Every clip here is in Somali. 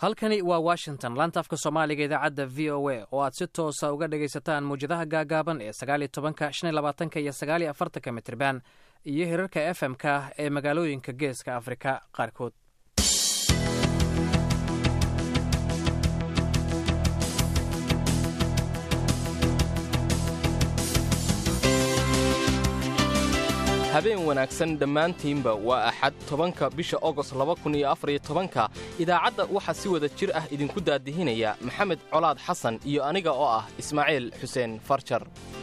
halkani waa washington laanta afka soomaaliga idaacadda v o a oo aad si toosa uga dhagaysataan muwjadaha gaagaaban ee sagaaliyo tobanka shan iyo labaatanka iyo sagaaliyo afartanka mitriban iyo hirarka f m-ka ee magaalooyinka geeska afrika qaarkood habeen wanaagsan dhammaantiinba waa axad tobanka bisha ogost laba kun iyo afariyo tobanka idaacadda waxaa si wada jir ah idinku daadihinaya maxamed colaad xasan iyo aniga oo ah ismaaciil xuseen farjar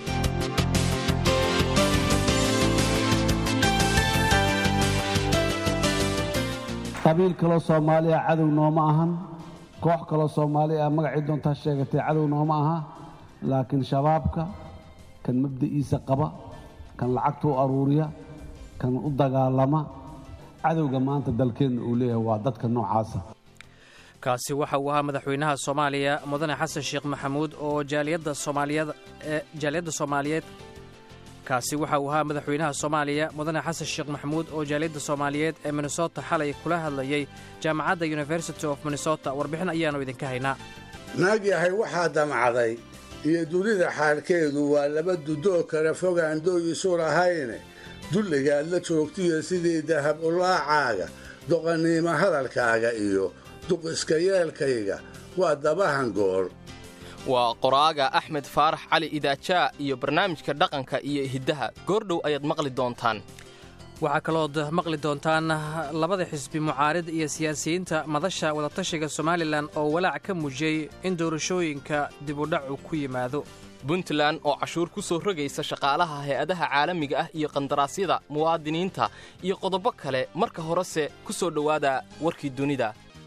qabiil kaloo soomaaliya cadow nooma ahan koox kaloo soomaaliya magacii doontaa sheegatay cadow nooma aha laakiin shabaabka kan mabda'iisa qaba kan lacagta u aruuriya kan u dagaalama cadowga maanta dalkeenna uu leeyahay waa dadka noocaasa kaasi waxa uu ahaa madaxweynaha soomaaliya mudane xasan sheekh maxamuud oo jaaliyadda soomaaliyad ee jaaliyadda soomaaliyeed kaasi waxa uu ahaa madaxweynaha soomaaliya mudane xasan sheekh maxamuud oo jaaliyadda soomaaliyeed ee minnesota xalay kula hadlayay jaamacadda university of minnesota warbixin ayaannu idinka haynaa naag yahay waxaa damcday iyo dunida xaalkeedu waa laba dudoo kale fogaan dooyisu lahayne dulligaad la joogtiyo sidii dahab ulaacaaga doqanniimo hadalkaaga iyo duqiska yeelkayga waa dabahan gool waa qoraaga axmed faarax cali idaajaa iyo barnaamijka dhaqanka iyo hiddaha goordhow ayaad maqli doontaan waxaa kalood maqli doontaan labada xisbi mucaarid iyo siyaasiyiinta madasha wadatashiga somalilan oo walaac ka muujiyey in doorashooyinka dibudhacu ku yimaado puntland oo cashuur ku soo rogaysa shaqaalaha hay-adaha caalamiga ah iyo qandaraasyada muwaadiniinta iyo qodobo kale marka horese ku soo dhowaada warkii dunida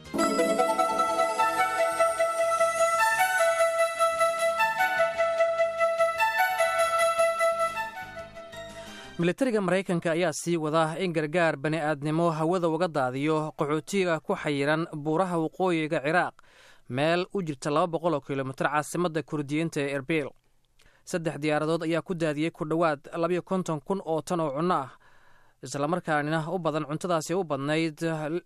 militariga maraykanka ayaa sii wada in gargaar bani'aadnimo hawada uga daadiyo qaxootiga ku xayiran buuraha waqooyiga ciraaq meel u jirta laba boqoloo kilomitir caasimadda kurdiyiinta ee erbil saddex diyaaradood ayaa ku daadiyey ku dhowaad labayo konton kun oo tan oo cunno ah islamarkaanina u badan cuntadaasi u badnayd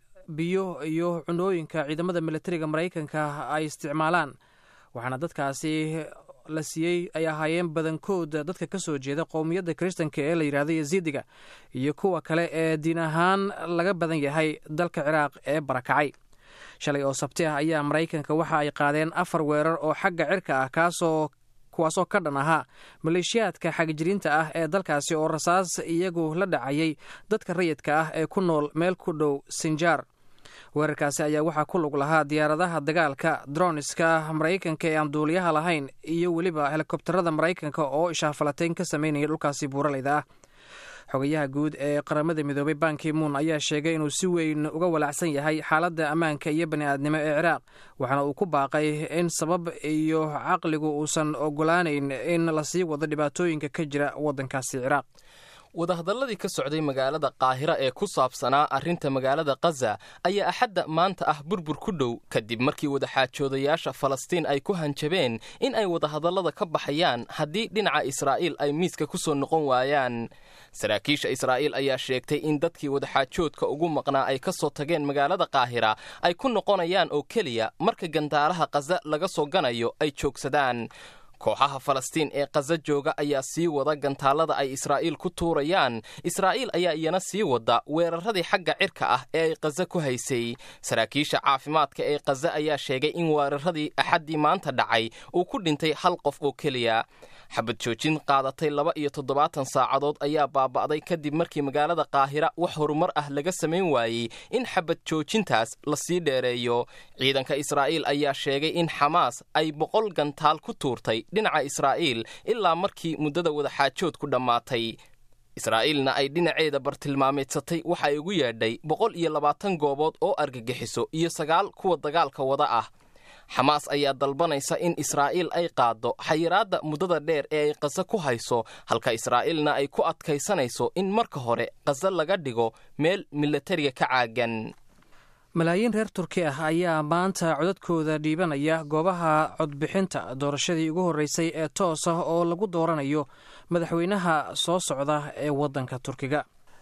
biyo iyo cunooyinka ciidamada militariga maraykanka ay isticmaalaan waxaana dadkaasi la siiyey ay ahaayeen badankooda dadka ka soo jeeda qowmiyadda kiristanka ee la yidhahdo yaziidiga iyo kuwa kale ee diin ahaan laga badan yahay dalka ciraaq ee barakacay shalay oo sabti ah ayaa maraykanka waxa ay qaadeen afar weerar oo xagga cirka ah kaasoo kuwaasoo ka dhan ahaa maleeshiyaadka xagjiriinta ah ee dalkaasi oo rasaas iyagu la dhacayay dadka rayidka ah ee ku nool meel ku dhow sinjaar weerarkaasi ayaa waxaa ku lug lahaa diyaaradaha dagaalka droniska maraykanka ee aan duuliyaha lahayn iyo weliba helikobtarada maraykanka oo ishaafalateyn ka sameynaya dhulkaasi buuralayda ah xogayaha guud ee qaramada midoobay banki muun ayaa sheegay inuu si weyn uga walaacsan yahay xaaladda ammaanka iyo bani'aadnimo ee ciraaq waxaana uu ku baaqay in sabab iyo caqligu uusan ogolaanayn in lasii wado dhibaatooyinka ka jira waddankaasi ciraaq wadahadalladii ka socday magaalada qaahira ee ku saabsanaa arrinta magaalada khaza ayaa axadda maanta ah burbur ku dhow kadib markii wadaxaajoodayaasha falastiin ay ku hanjabeen in ay wadahadallada ka baxayaan haddii dhinaca israa'iil ay miiska ku soo noqon waayaan saraakiisha israa'iil ayaa sheegtay in dadkii wadaxaajoodka ugu maqnaa ay ka soo tageen magaalada qaahira ay ku noqonayaan oo keliya marka gandaaraha khaza laga soo ganayo ay joogsadaan kooxaha falastiin ee khaza jooga ayaa sii wada gantaallada ay israa'iil ku tuurayaan israa'iil ayaa iyana sii wada weeraradii xagga cirka ah ee ay khaza ku haysay saraakiisha caafimaadka ee khaza ayaa sheegay in weeraradii axaddii maanta dhacay uu ku dhintay hal qof oo keliya xabad joojin qaadatay laba iyo toddobaatan saacadood ayaa baaba'day kadib markii magaalada qaahira wax horumar ah laga samayn waayey in xabad joojintaas lasii dheereeyo ciidanka israa'iil ayaa sheegay in xamaas ay boqol gantaal ku tuurtay dhinaca israa'iil ilaa markii muddada wadaxaajoodku dhammaatay israa'iilna ay dhinaceeda bartilmaameedsatay waxa ay ugu yeedhay boqol iyo labaatan goobood oo argagixiso iyo sagaal kuwa dagaalka wada ah xamaas ayaa dalbanaysa in israa'iil ay qaaddo xayiraadda muddada dheer ee ay khaza ku hayso halka israa'iilna ay ku adkaysanayso in marka hore khaza laga dhigo meel milatariga ka caagan malaayiin reer turki ah ayaa maanta codadkooda dhiibanaya goobaha codbixinta doorashadii ugu horreysay ee toos ah oo lagu dooranayo madaxweynaha soo socda ee waddanka turkiga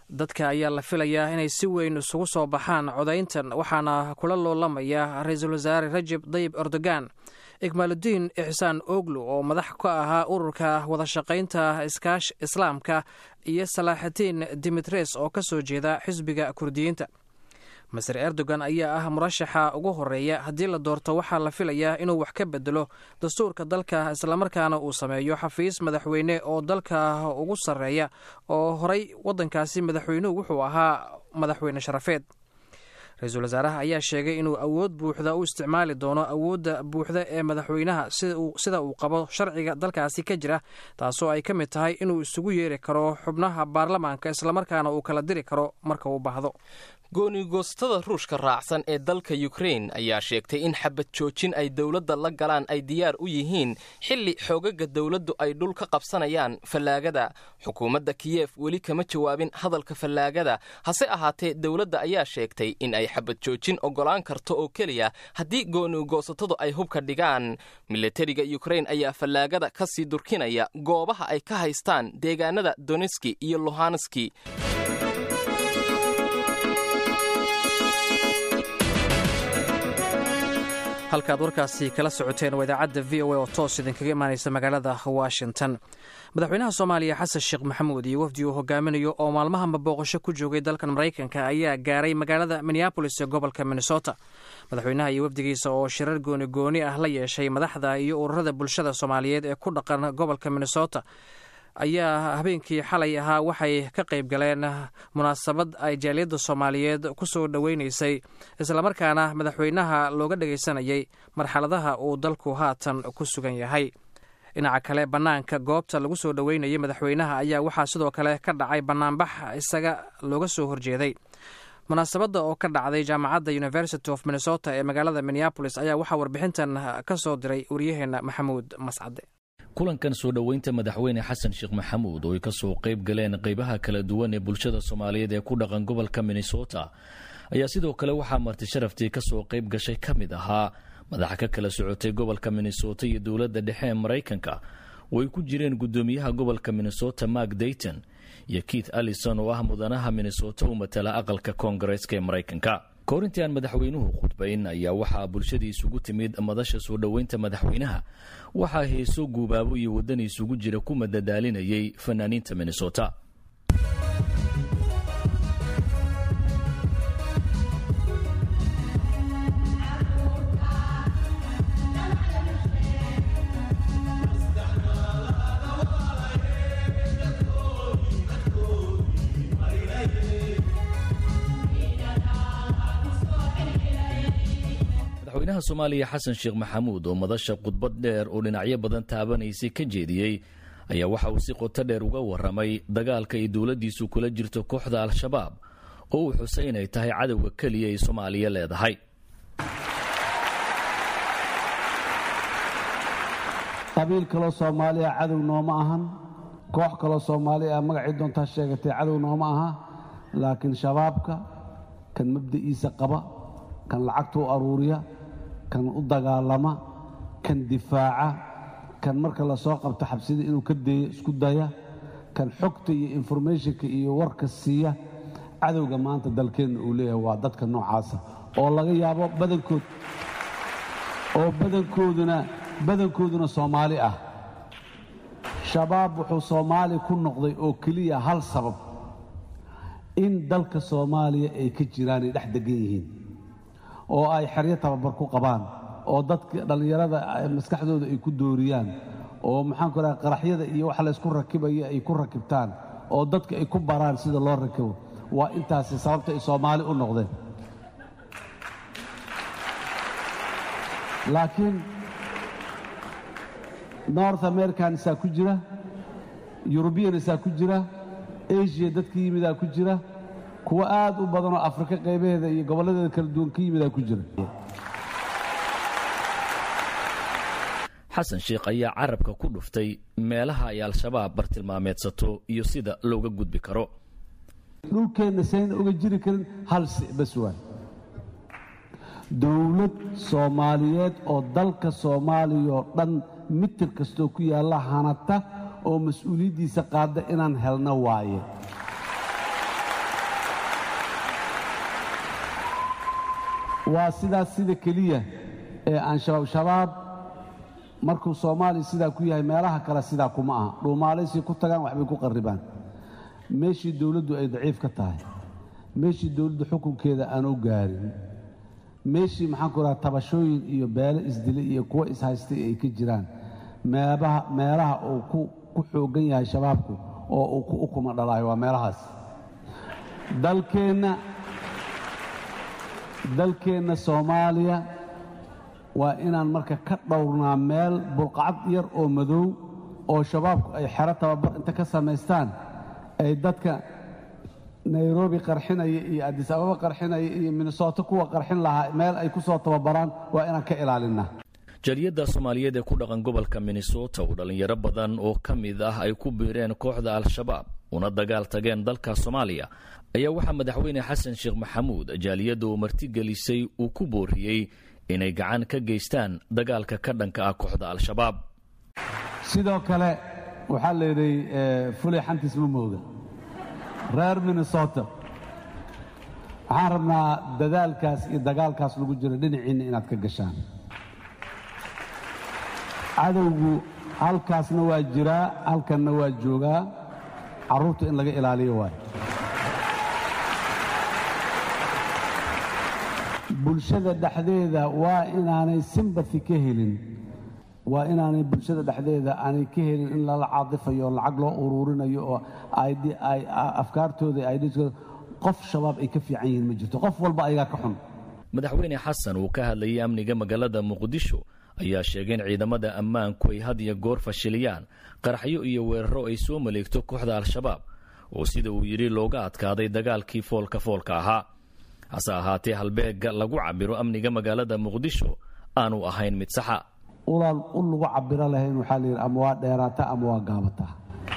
dadka ayaa la filayaa inay si weyn isugu soo baxaan codayntan waxaana kula loolamaya ra-iisul wasaare rajeb dayib erdogan ikmaaludiin ixsaan oglu oo madax ka ahaa ururka wadashaqaynta iskaash islaamka iyo salaaxitiin dimitres oo ka soo jeeda xisbiga kurdiyiinta maser erdogan ayaa ah murashaxa ugu horeeya haddii la doorto waxaa la filayaa inuu wax ka bedelo dastuurka dalka islamarkaana uu sameeyo xafiis madaxweyne oo dalka ugu sarreeya oo horey waddankaasi madaxweynuhu wuxuu ahaa madaxweyne sharafeed ra-iisul wasaaraha ayaa sheegay inuu awood buuxda u isticmaali doono awoodda buuxda ee madaxweynaha sida uu qabo sharciga dalkaasi ka jira taasoo ay ka mid tahay inuu isugu yeeri karo xubnaha baarlamaanka islamarkaana uu kala diri karo marka uu baahdo goonigoostada ruushka raacsan ee dalka yukrein ayaa sheegtay in xabad joojin ay dowladda la galaan ay diyaar u yihiin xilli xoogaga dowladdu ay dhul ka qabsanayaan fallaagada xukuumadda kiyef weli kama jawaabin hadalka fallaagada hase ahaatee dowladda ayaa sheegtay in ay xabad joojin oggolaan karto oo keliya haddii goonigoosatadu ay hubka dhigaan milatariga yukrein ayaa fallaagada ka sii durkinaya goobaha ay ka haystaan deegaanada doneski iyo luhanski halkaad warkaasi kala socoteen waa idaacadda v o a oo toos idinkaga imaanaysa magaalada washington madaxweynaha soomaaliya xasan sheekh maxamuud iyo wafdi uu hogaaminayo oo maalmahanba booqasho ku joogay dalkan maraykanka ayaa gaaray magaalada minneabolis ee gobolka minnesota madaxweynaha iyo wafdigiisa oo shirar gooni gooni ah la yeeshay madaxda iyo ururada bulshada soomaaliyeed ee ku dhaqan gobolka minnesota ayaa habeenkii xalay ahaa waxay ka qayb galeen munaasabad ay jaaliyadda soomaaliyeed ku soo dhoweynaysay islamarkaana madaxweynaha looga dhagaysanayay marxaladaha uu dalku haatan ku sugan yahay dhinaca kale bannaanka goobta lagu soo dhoweynayay madaxweynaha ayaa waxaa sidoo kale ka dhacay bannaanbax isaga looga soo horjeeday munaasabadda oo ka dhacday jaamacadda university of minnesota ee magaalada minneabolis ayaa waxaa warbixintan ka soo diray waryaheena maxamuud mascade kulankan soo dhoweynta madaxweyne xasan sheekh maxamuud oo ay ka soo qayb galeen qaybaha kala duwan ee bulshada soomaaliyeed ee ku dhaqan gobolka minnesota ayaa sidoo kale waxaa marti sharaftii ka soo qayb gashay ka mid ahaa madaxa ka kala socotay gobolka minnesota iyo dowladda dhexe ee maraykanka oo ay ku jireen guddoomiyaha gobolka minnesota mark dayton iyo keith allison oo ah mudanaha minnesota u matala aqalka koongareeska ee maraykanka koorintii aan madaxweynuhu khudbayn ayaa waxaa bulshadii isugu timid madasha soo dhoweynta madaxweynaha waxaa heeso guubaabo iyo waddani isugu jira ku madadaalinayay fanaaniinta minnesota madaxweynaha soomaaliya xasan sheekh maxamuud oo madasha khudbad dheer oo dhinacyo badan taabanaysay ka jeediyey ayaa waxa uu si qoto dheer uga warramay dagaalka ay dowladdiisu kula jirto kooxda al-shabaab oo uu xusay inay tahay cadowga keliya ay soomaaliya leedahay qabiil kaloo soomaaliya cadow nooma ahan koox kaloo soomaali ah magacii doontaa sheegatay cadow nooma aha laakiin shabaabka kan mabda'iisa qaba kan lacagta u aruuriya kan u dagaalama kan difaaca kan marka la soo qabto xabsida inuu ka deeyo isku daya kan xogta iyo informationka iyo warka siiya cadowga maanta dalkeenna uu leeyahay waa dadka noocaasa oo laga yaabo badankood oo badankooduna badankooduna soomaali ah shabaab wuxuu soomaali ku noqday oo keliya hal sabab in dalka soomaaliya ay ka jiraan ay dhex degan yihiin oo ay xeryo tababar ku qabaan oo dadka dhallinyarada maskaxdooda ay ku dooriyaan oo maxaanku raha qaraxyada iyo wax laysku rakibaya ay ku rakibtaan oo dadka ay ku baraan sida loo rakibo waa intaasi sababta ay soomaali u noqdeen laakiin north american isaa ku jira yurubiyan isaa ku jira asiya dadka yimidaa ku jira kuwo aad u badanoo afrika qaybaheeda iyo gobolladeeda kala duwan ka yimidaa ku jira xasan sheekh ayaa carabka ku dhuftay meelaha ay al-shabaab bartilmaameedsato iyo sida looga gudbi karo dhulkeenna sayna uga jiri karin hal bas waa dowlad soomaaliyeed oo dalka soomaaliya oo dhan mitir kastoo ku yaalla hanata oo mas-uuliyaddiisa qaadda inaan helno waaye waa sidaas sida keliya ee aan shabaab shabaab markuu soomaaliya sidaa ku yahay meelaha kale sidaa kuma aha dhuumaalaysii ku tagaan waxbay ku qarribaan meeshii dowladdu ay daciif ka tahay meeshii dowladdu xukunkeeda aanu gaarin meeshii maxaan ku raha tabashooyin iyo beelo isdilay iyo kuwo ishaystay ay ka jiraan meebaha meelaha uu ku ku xooggan yahay shabaabku oo uu ku ukuma dhalaayo waa meelahaas dalkeenna dalkeenna soomaaliya waa inaan marka ka dhowrnaa meel bulqacad yar oo madow oo shabaabku ay xero tababar inta ka samaystaan ay dadka nairobi qarxinaya iyo adis ababa qarxinaya iyo minnesooto kuwa qarxin lahaa meel ay ku soo tababaraan waa inaan ka ilaalinaa jaaliyadda soomaaliyeed ee ku dhaqan gobolka minnesota oo dhallinyaro badan oo ka mid ah ay ku biireen kooxda al-shabaab una dagaal tageen dalka soomaaliya ayaa waxaa madaxweyne xasan sheekh maxamuud jaaliyadda uu martigelisay uu ku booriyey inay gacan ka geystaan dagaalka ka dhanka ah kooxda al-shabaab sidoo kale waxaa layidhi fulay xantiis ma mooga reer minnesota waxaan rabnaa dadaalkaas iyo dagaalkaas lagu jiro dhinaciinna inaad ka gashaan cadowgu halkaasna waa jiraa halkanna waa joogaa carruurta in laga ilaaliyo waay bulshada dhexdeeda waa inaanay simbathi ka helin waa inaanay bulshada dhexdeeda aanay ka helin in lala caadifayo lacag loo uruurinayo oo afkaartooda idskooda qof shabaab ay ka fiican yihiin ma jirto qof walba ayagaa ka xun madaxweyne xasan uu ka hadlayay amniga magaalada muqdisho ayaa sheegay in ciidamada ammaanku ay had iyo goor fashiliyaan qaraxyo iyo weeraro ay soo maleegto kooxda al-shabaab oo sida uu yidhi looga adkaaday dagaalkii foolka foolka ahaa hase ahaatee halbeegga lagu cabiro amniga magaalada muqdisho aanu ahayn mid saxa ulaan u lagu cabiro lahayn waxaa layidhi ama waa dheeraata ama waa gaabataa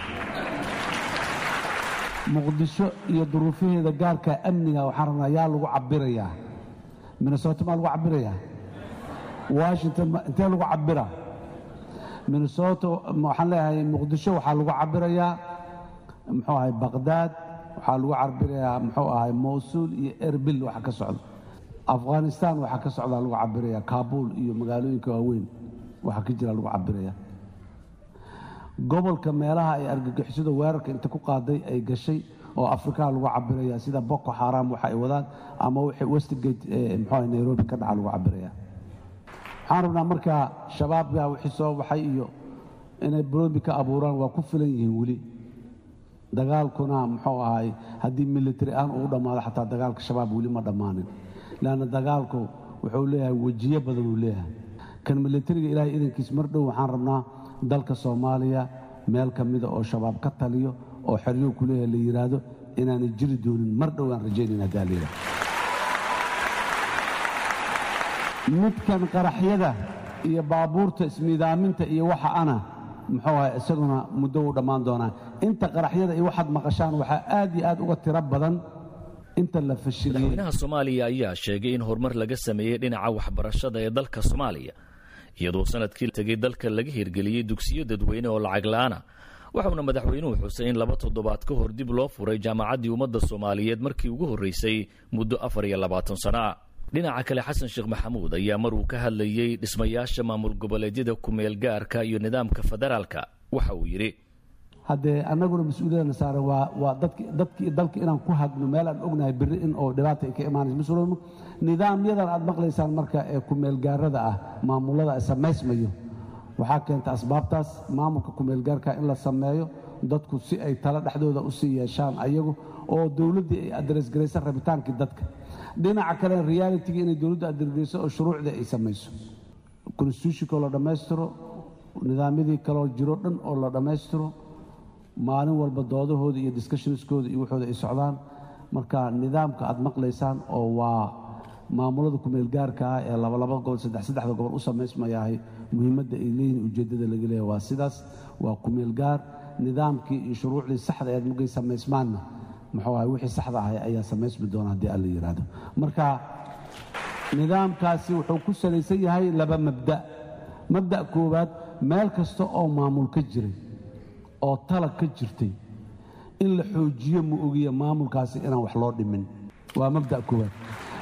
muqdisho iyo duruufaheeda gaarka amniga waxaan rabnaa yaa lagu cabirayaa minnesota maa lagu cabirayaa washington intee lagu cabira minnesota waxaan leeyahay muqdisho waxaa lagu cabirayaa muxuu ahay baqhdaad waxaa lagu cabirayaa muxuu ahay mowsuul iyo erbil waxa ka socda afghanistan waxaa ka socdaa lagu cabirayaa kaabul iyo magaalooyinka waaweyn waxaa ka jira lagu cabirayaa gobolka meelaha ay argagixisada weerarka inta ku qaaday ay gashay oo afrikaa lagu cabiraya sida boko xaram waxa ay wadaan ama wixii westgate muxuu nairobi ka dhaca lagu cabiraya waxaan rabnaa markaa shabaabka wixii soo baxay iyo inay bromi ka abuuraan waa ku filan yihiin weli dagaalkuna muxuu ahay haddii military aan ugu dhammaado xataa dagaalka shabaab weli ma dhammaanin leanna dagaalku wuxuu leeyahay wejiyo badan uu leeyahay kan militariga ilaahay idankiis mar dhow waxaan rabnaa dalka soomaaliya meel ka mida oo shabaab ka taliyo oo xeryo ku leeyahay la yidhaahdo inaanay jiri doonin mar dhow aan rajaynayn haddaa la yidhahdo midkan qaraxyada iyo baabuurta ismiidaaminta iyo waxa ana muxuu ahay isaguna muddo u dhammaan doonaa inta qaraxyada iyo waxaad maqashaan waxaa aad iyo aad uga tiro badan inta la fashiliyey madaxweynaha soomaaliya ayaa sheegay in horumar laga sameeyey dhinaca waxbarashada ee dalka soomaaliya iyadoo sanadkii tegey dalka laga hirgeliyey dugsiyo dadweyne oo lacag la'aana waxauna madaxweynuhu xusay in laba toddobaad ka hor dib loo furay jaamacaddii ummadda soomaaliyeed markii ugu horraysay muddo afar iyo labaatan sano ah dhinaca kale xasan sheekh maxamuud ayaa mar uu ka hadlayey dhismayaasha maamul goboleedyada kumeel gaarka iyo nidaamka federaalka waxa uu yidhi haddee annaguna mas-uuliyadana saaran waa waa dadki dadkii dalka inaan ku hagno meel aan ognahay berri in oo dhibaata ay ka imaanayso mas-uuliyadnu nidaamyadan aad maqlaysaan marka ee kumeelgaarada ah maamullada samaysmayo waxaa keenta asbaabtaas maamulka kumeelgaarka in la sameeyo dadku si ay tala dhexdooda u sii yeeshaan ayagu oo dowladdii ay adresgaraysa rabitaankii dadka dhinaca kale realitigi inay dowladdu adresgarayso oo shuruucdii ay samayso constitutionkoo la dhammaystiro nidaamyadii kaloo jiro dhan oo la dhammaystiro maalin walba doodahooda iyo discussionskooda iyo waxooda ay socdaan marka nidaamka aad maqlaysaan oo waa maamulada kumeelgaarka ah ee labalaba gobol saddex saddexda gobol u samaysmayahay muhiimadda ay leeyihin ujeeddada laga leeyahy waa sidaas waa kumeelgaar nidaamkii iyo shuruucdii saxda eed markay samaysmaanna muxuu ahay wixii saxda ahay ayaa samaysmi doona haddii alla yidhaahdo marka nidaamkaasi wuxuu ku salaysan yahay laba mabda mabda' koowaad meel kasta oo maamul ka jiray oo talag ka jirtay in la xoojiyo ma ogiya maamulkaasi inaan wax loo dhimin waa mabda' koowaad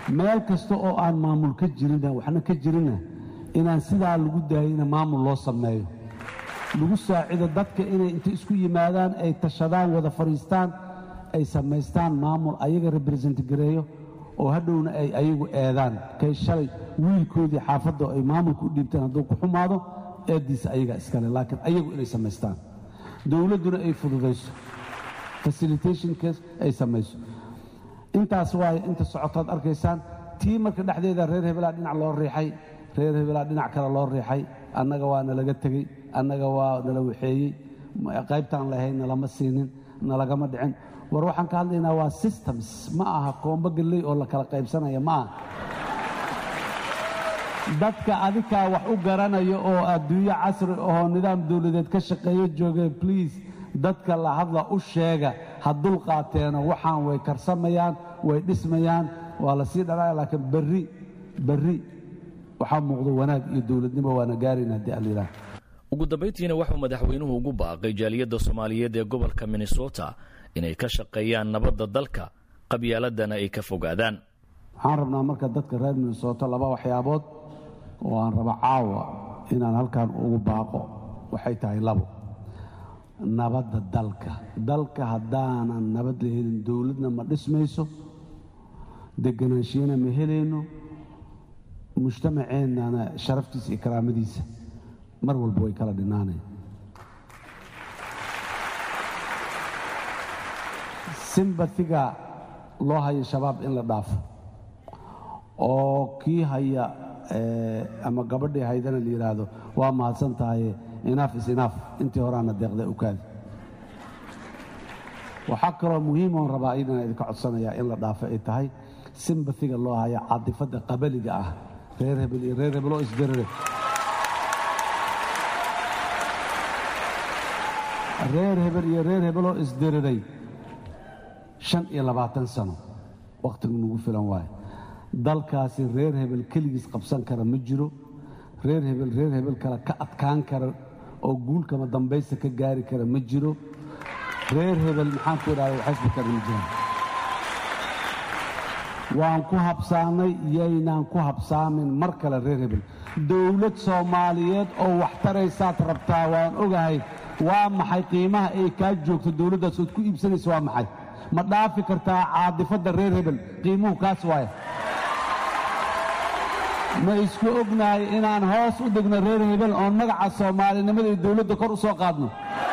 meel kasta oo aan maamul ka jirina waxna ka jirina inaan sidaa lagu daayina maamul loo sameeyo lagu saacido dadka inay inta isku yimaadaan ay tashadaan wada fadhiistaan ay samaystaan maamul ayaga represent gareeyo oo hadhowna ay ayagu eedaan kay shalay wiilkoodii xaafadda ay maamulka u dhiibtaan hadduu ku xumaado eeddiisa ayaga iskale laakiin ayagu inay samaystaan dowladduna ay fududayso facilitationkas ay samayso intaas waaye inta socotaad arkaysaan tii marka dhexdeeda reer hebelaa dhinac loo riixay reer hebelaa dhinac kale loo riixay annaga waa nalaga tegey annaga waa nala waxeeyey qaybtaan lahayn nalama siinin nalagama dhicin war waxaan ka hadlaynaa waa systems ma aha koombo galley oo la kala qaybsanaya ma aha dadka adikaa wax u garanayo oo adduunyo casri ahoo nidaam dawladeed ka shaqeeyo joogeen bliis dadka la hadla u sheega ha dul qaateeno waxaan way karsamayaan way dhismayaan waa la sii dhalaya laakiin berri berri waxaa muuqdo wanaag iyo dowladnimo waana gaarayna haddii allilah ugu dambayntiina waxuu madaxweynuhu ugu baaqay jaaliyadda soomaaliyeed ee gobolka minnesota inay ka shaqeeyaan nabadda dalka qabyaaladana ay ka fogaadaan waxaan rabnaa marka dadka reer minnesota laba waxyaabood oo aan raba caawa inaan halkan ugu baaqo waxay tahay labo nabadda dalka dalka haddaanan nabad la helin dowladna ma dhismayso deganaanshiina ma helayno mujtamaceennana sharaftiisa iyo karaamadiisa mar walba way kala dhinaanayn simbatiga loo hayo shabaab in la dhaafo oo kii haya ama gabadhii haydana la yidhaahdo waa mahadsan tahaye inaaf is inaaf intii horaana deeqda ukaadi waxaa kaloo muhiimoon rabaa idana idinka codsanayaa in la dhaafo ay tahay simbatiga loo haya caadifadda qabaliga ah reer hebel iyo reer hebeloo isdirire reer hebel iyo reer hebeloo isdiriray shan iyo labaatan sano wakhtigu nagu filan waaye dalkaasi reer hebel keligiis qabsan kara ma jiro reer hebel reer hebel kale ka adkaan kara oo guulkama dambaysta ka gaari kara ma jiro reer hebel maxaan ku idhahda waxaysba kara ma jiraan waan ku habsaamay yaynaan ku habsaamin mar kale reer hebel dowlad soomaaliyeed oo wax taraysaad rabtaa waan ogahay waa maxay qiimaha ay kaa joogto dowladdaas ood ku iibsanaysa waa maxay ma dhaafi kartaa caadifadda reer hebel qiimuhu kaas waaya ma isku ognahay inaan hoos u degno reer hebel oon magaca soomaalinimada iyo dowladda kor u soo qaadno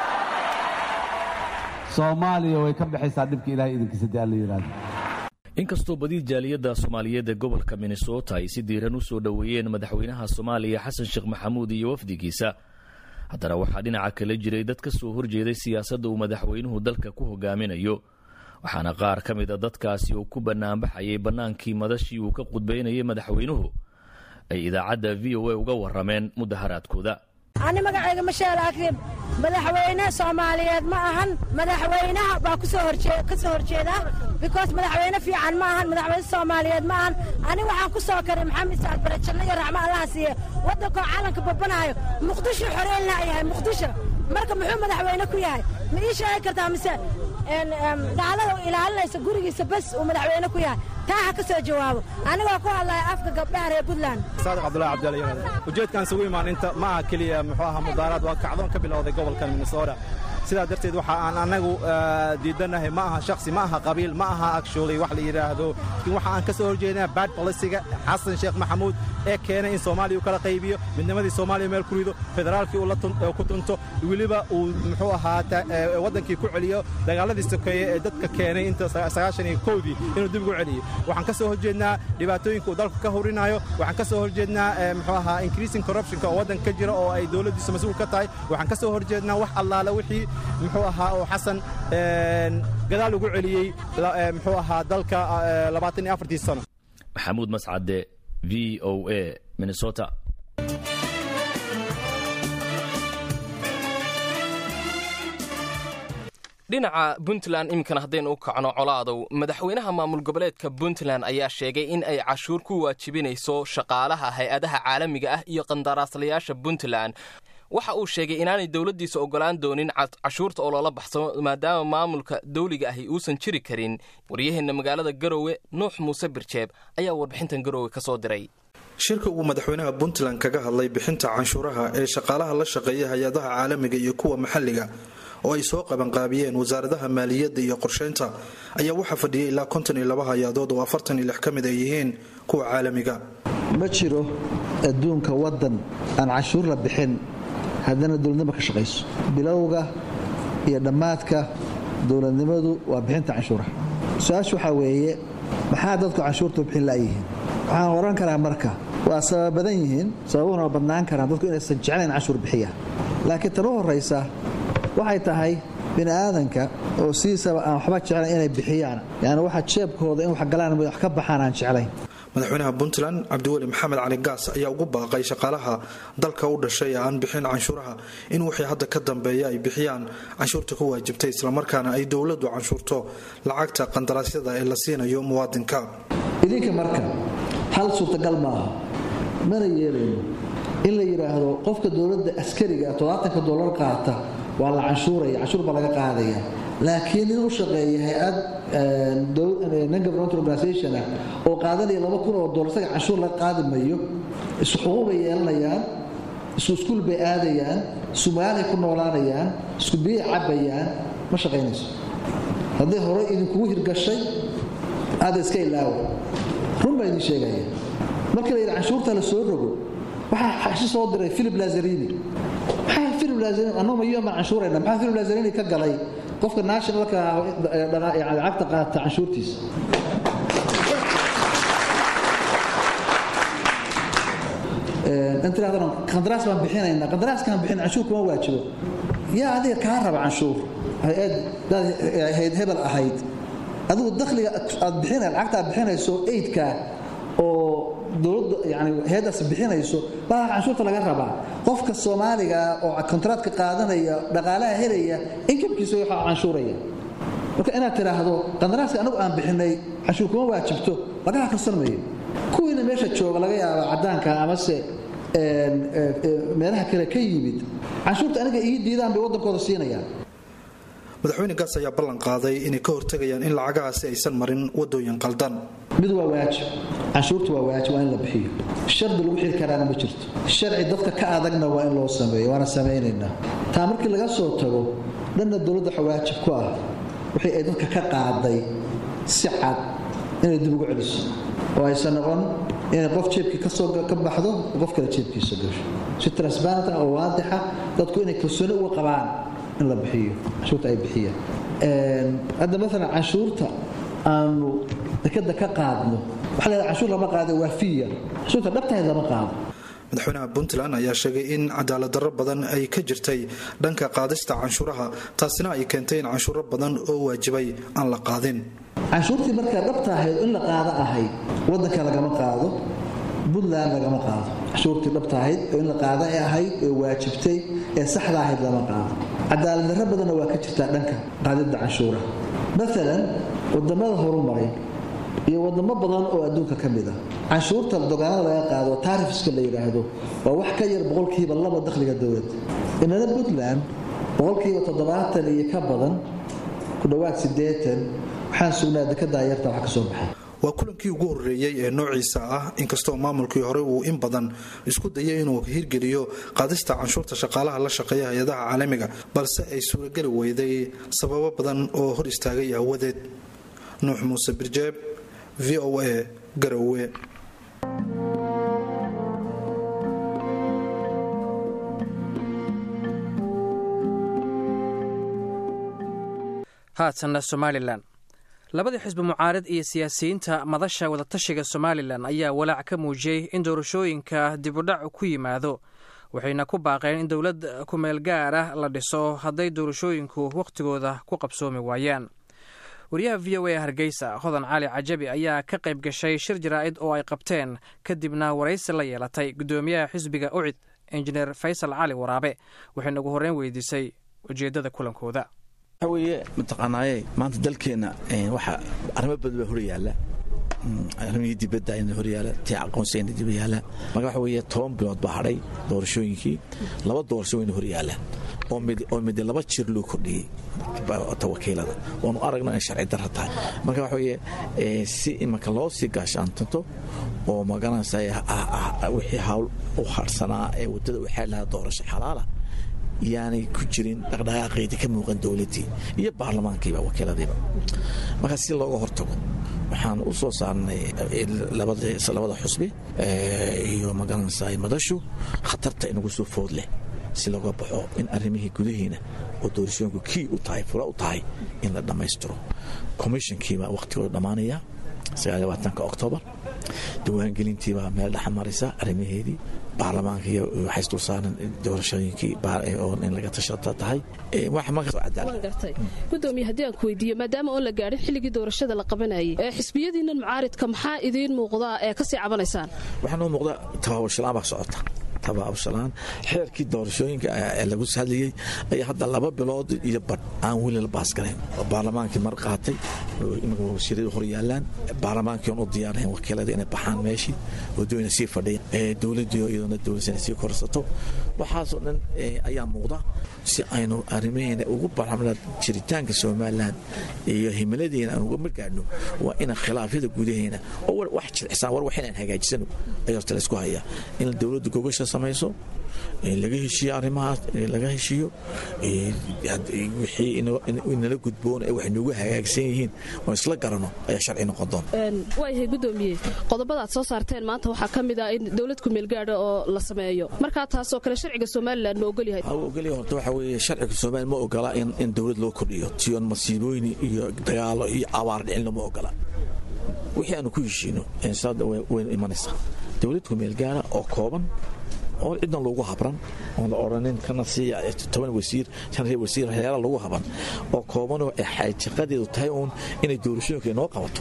soomaaliya way ka baxaysaa dhibka ilahay idinkiisa dee alla yidhaahdo inkastoo badi jaaliyadda soomaaliyeed ee gobolka minnesota ay si diiran u soo dhoweeyeen madaxweynaha soomaaliya xasan sheekh maxamuud iyo wafdigiisa haddana waxaa dhinaca kala jiray dad ka soo horjeeday siyaasadda uu madaxweynuhu dalka ku hogaaminayo waxaana qaar ka mid a dadkaasi uu ku bannaanbaxayay bannaankii madashii uu ka qudbaynayay madaxweynuhu ay idaacadda v o a uga warrameen mudaharaadkooda ani magacayga masheel akrib madaxweyne soomaaliyeed ma ahan madaxweynaha baa ka soo horjeeda bikoos madaxweyne fiican ma ahan madaxweyne soomaaliyeed ma ahan ani waxaan ku soo karay maxamed saad bare janno iyo raxmo allaha siiye waddankoo calanka babanaayo muqdisho xoreelna yahay muqdisho marka muxuu madaxweyne ku yahay ma ii sheegi kartaa mise gaalada ilaalinaysa gurigiisa bas uu madaxweyne ku yahay taa ha ka soo jawaabo anigoo ku hadlaya afka gabdhaha reer puntland saadiq cabdullahi cabdalla yaraad ujeedkaan isugu imaan inta ma aha keliya muxuu ahaa mudaaraad waa kacdoon ka bilowday gobolkan minnesota sidaa darteed waxa aan annagu diidannahay ma aha shakhsi ma aha qabiil ma aha actually wax la yidhaahdo laakiin waxa aan ka soo horjeednaa bad bolisiga xasan sheekh maxamuud ee keenay in soomaaliya uu kala qaybiyo midnimadii soomaaliya meel ku rido federaalkii uu ku tunto weliba uu muxuu ahaa waddankii ku celiyo dagaaladii sokeeye ee dadka keenay inta sagaashan iyo kowdii inuu dib ugu celiyo waxaan ka soo horjeednaa dhibaatooyinka uu dalka ka horinayo waxaan ka soo horjeednaa muxuu ahaa increasing corruptionka oo waddanka ka jira oo ay dowladdiisu mas-uul ka tahay waxaan ka soo horjeednaa wax allaale wixii muxuu ahaa oo xasan gadaal ugu celiyey muxuu ahaa dalka labaatan iyo afartii sano maxamuud mascade v o a minnesota dhinaca puntland iminkana haddaynu u kacno colaadow madaxweynaha maamul goboleedka puntland ayaa sheegay in ay cashuur ku waajibinayso shaqaalaha hay-adaha caalamiga ah iyo qandaraaslayaasha puntland waxa uu sheegay inaanay dowladdiisa oggolaan doonin cashuurta oo loola baxsamo maadaama maamulka dawliga ahi uusan jiri karin waryaheenna magaalada garowe nuux muuse birjeeb ayaa warbixintan garowe ka soo diray shirka uu madaxweynaha puntland kaga hadlay bixinta canshuuraha ee shaqaalaha la shaqeeya hay-adaha caalamiga iyo kuwa maxalliga oo ay soo qabanqaabiyeen wasaaradaha maaliyadda iyo qorsheynta ayaa waxaa fadhiyay ilaa konton iyo laba hay-adood oo afartan iyo lix ka mid ay yihiin kuwa caalamiga ma jiro adduunka waddan aan canshuur la bixin haddana dowladnimo ka shaqayso bilowga iyo dhammaadka dowladnimadu waa bixinta canshuuraha su-aasha waxaa weeye maxaa dadku canshuurta bixin la'yihiin waxaan oran karaa marka waa sabab badan yihiin sababuhuna waa badnaan karaan dadku inaysan jeclayn canshuur bixiya laakiin tan u horraysa waxay tahay bini aadanka oo sidiisaba aan waxba jeclayn inay bixiyaan yani waxa jeebkooda in wax galaan wax ka baxaan aan jeclayn madaxweynaha puntland cabdiweli maxamed cali gaas ayaa ugu baaqay shaqaalaha dalka u dhashay ee aan bixin canshuuraha in wixii hadda ka dambeeya ay bixiyaan canshuurta ku waajibtay islamarkaana ay dowladdu canshuurto lacagta qandaraasyada ee la siinayo muwaadinka idinka marka hal suurtagal maaha mana yeelayno in la yidhaahdo qofka dowladda askariga todobaatanka dolar qaata waa la canshuuraya canshuur baa laga qaadaya laakiin nin u shaqeeya hay-ad non-government organisation ah oo qaadanaya laba kun oo dolar isaga canshuur laga qaadi mayo isu xuquuq bay yeelanayaan isu iskuul bay aadayaan isu magaalay ku noolaanayaan isku biyay cabbayaan ma shaqaynayso hadday horey idinkugu hirgashay aada iska ilaawa run baa idin sheegaya marka la yidhi canshuurta la soo rogo waxaa xashi soo diray philip lazarini maxaa philip lazarini annoo mayo maan canshuurayna maxaa philip lazarini ka galay qofka nationalka lacagta qaata canshuurtiisa intiraadana qandaraas baan bixinaynaa qandaraaskaan bixin canshuur kuma waajibo yaa adiga kaa raba canshuur hay-ad daad hayd hebel ahayd adigu dakhliga aad bixina lacagta aad bixinayso aidka oo dowladda yani hay-addaas bixinayso baa canshuurta laga rabaa qofka soomaaliga oo kontraadka qaadanaya dhaqaalaha helaya inkamkiisa waxaa canshuuraya marka inaad tidhaahdo qandaraaska anagu aan bixinay canshuur kuma waajibto lagaha karsan mayo kuwiina meesha jooga laga yaaba caddaanka amase meelaha kale ka yimid canshuurta aniga ii diidaan bay waddankooda siinayaan madaxweyne gaas ayaa ballan qaaday inay ka hortegayaan in lacagahaasi aysan marin wadooyin qaldan mid waa waajib canshuurta waa waajib waa in la bixiyo shardi lagu xiri karaana ma jirto sharci dadka ka adagna waa in loo sameeyo waana samaynaynaa taa markii laga soo tago dhanna dowladda waxa waajib ku ah wixii ay dadka ka qaaday si cad inay dib ugu celiso oo aysan noqon inay qof jeebkii kasoo ka baxdo qof kale jeebkiisa gasho si transparent ah oo waadixa dadku inay kalsooni uga qabaan in la bixiyo canshuurta ay bixiyaan hadda maalan canshuurta aanu dekada ka qaadno waxa la canshuur lama qaado waa fiya canshuurta dhabtahayd lama qaado madaxweynaha puntland ayaa sheegay in cadaalad darro badan ay ka jirtay dhanka qaadista canshuuraha taasina ay keentay in canshuuro badan oo waajibay aan la qaadin canshuurtii markaa dhabta ahayd in la qaado ahayd wadanka lagama qaado puntland lagama qaado canshuurtii dhabta ahayd oo in la qaado ee ahayd ee waajibtay ee saxda ahayd lama qaado cadaalad darro badanna waa ka jirtaa dhanka qaadidda canshuuraha maalan wadamada horumaray iyo wadamo badan oo adduunka ka mid ah canshuurta dogaanada laga qaado taarifiska la yidhaahdo waa wax ka yar boqolkiiba laba dakhliga dowladda inana puntland boqolkiiba toddobaatan iyo ka badan ku dhowaad siddeetan waxaan sugnaa dekada yarta wax ka soo baxay waa kulankii ugu horreeyey ee noociisa ah inkastoo maamulkii hore uu in badan isku dayay inuu hirgeliyo qaadista canshuurta shaqaalaha la shaqeeya hay-adaha caalamiga balse ay suurageli weyday sababo badan oo hor istaagay aawadeed nuux muuse birjeeb v o a garowe haatanna somalilan labadii xisbi mucaarid iyo siyaasiyiinta madasha wadatashiga somalilan ayaa walaac ka muujiyey in doorashooyinka dibudhac ku yimaado waxayna ku baaqeen in dowlad kumeel gaar ah la dhiso hadday doorashooyinku wakhtigooda ku qabsoomi waayaan wariyaha v o a hargeysa hodan cali cajabi ayaa ka qayb gashay shir jaraa'id oo ay qabteen kadibna waraysi la yeelatay guddoomiyaha xisbiga ucid injineer faysal cali waraabe waxayna ugu horreyn weydiisay ujeeddada kulankooda waxa weeye mataqaanaaye maanta dalkeenna waxa arrimo badan baa hor yaalla arrimihii dibadda ayna horyaala tii aqoonsi ayna dib yaala marka waxa weeye toban bilood baa hadhay doorashooyinkii laba doorasho wayna horyaalaan oo mid oo mid laba jir loo kordhiyey ta wakiilada waanu aragno inay sharci darra tahay marka waxa weeye si imanka loo sii gaashaantanto oo magaranaysa wixii hawl u harsanaa ee waddada u xeel lahaa doorasho xalaala yaanay ku jirin dhaqdhaqaaqeydii ka muuqan dowladdii iyo baarlamaankiiba wakiiladiiba marka si looga hortago waxaan u soo saarnay labada xusbi iyo magaranaysa madashu khatarta inagu soo food leh si looga baxo in arrimihii gudahiina oo doorashooyinku kii u tahay fura u tahay in la dhammaystiro commissionkiibaa wakhtigooda dhammaanaya sagaalabaatanka oktoobar diiwaangelintiibaa meel dhexa maraysa arrimaheedii baarlamaanka iyo waxay isdul saaran doorashooyinkii oo in laga tashata tahay waan gartay gudoomiye haddii aan ku weydiiyo maadaama oon la gaadhin xilligii doorashada la qabanayay ee xisbiyadiinnan mucaaridka maxaa idiin muuqdaa ee kasii cabanaysaan waxaa noo muuqda tabaabashalaan baa socota tabaabashalaan xeerkii doorashooyinka ee lagu hadlayey ayaa hadda laba bilood iyo badh aan weli la baasgarayn baarlamaankii mar qaatay wasiiradu hor yaalaan baarlamaankii oon u diyaarahayn wakiilada inay baxaan meeshii waddooyina sii fadhiyan dowladdii iyaduna dowladana sii korsato waxaasoo dhan ayaa muuqda si aynu arrimaheena ugu barxamna jiritaanka somalilan iyo himiladiina aan uga margaadhno waa inaan khilaafyada gudaheena oo wax jircisaan war wax inaan hagaajisano ayaa horta laysku hayaa in dowladdu gogasha samayso laga heshiiyo arrimahaas laga heshiiyo wixii inala gudboon ee wax noogu hagaagsan yihiin oo isla garano ayaa sharci noqon doona waayahay gudoomiye qodobada aad soo saarteen maanta waxaa ka mid ah in dowlad kumeelgaadha oo la sameeyo markaa taasoo kale sharciga somalilan ma ogolyahay ogolyahay horta waxa weeye sharciga somalilan ma ogola in dowlad loo kordhiyo tiyoon masiibooyin iyo dagaalo iyo abaar dhicin lama ogola wixii aanu ku heshiino waynu imanaysaa dowlad kumeelgaara oo kooban oo cidna loogu habran oon la odhanin kana siiya toban wasiir shan reer wasiir waxyaala lagu haban oo koobanoo xaatiqadeedu tahay uun inay doorashooyinka inoo qabato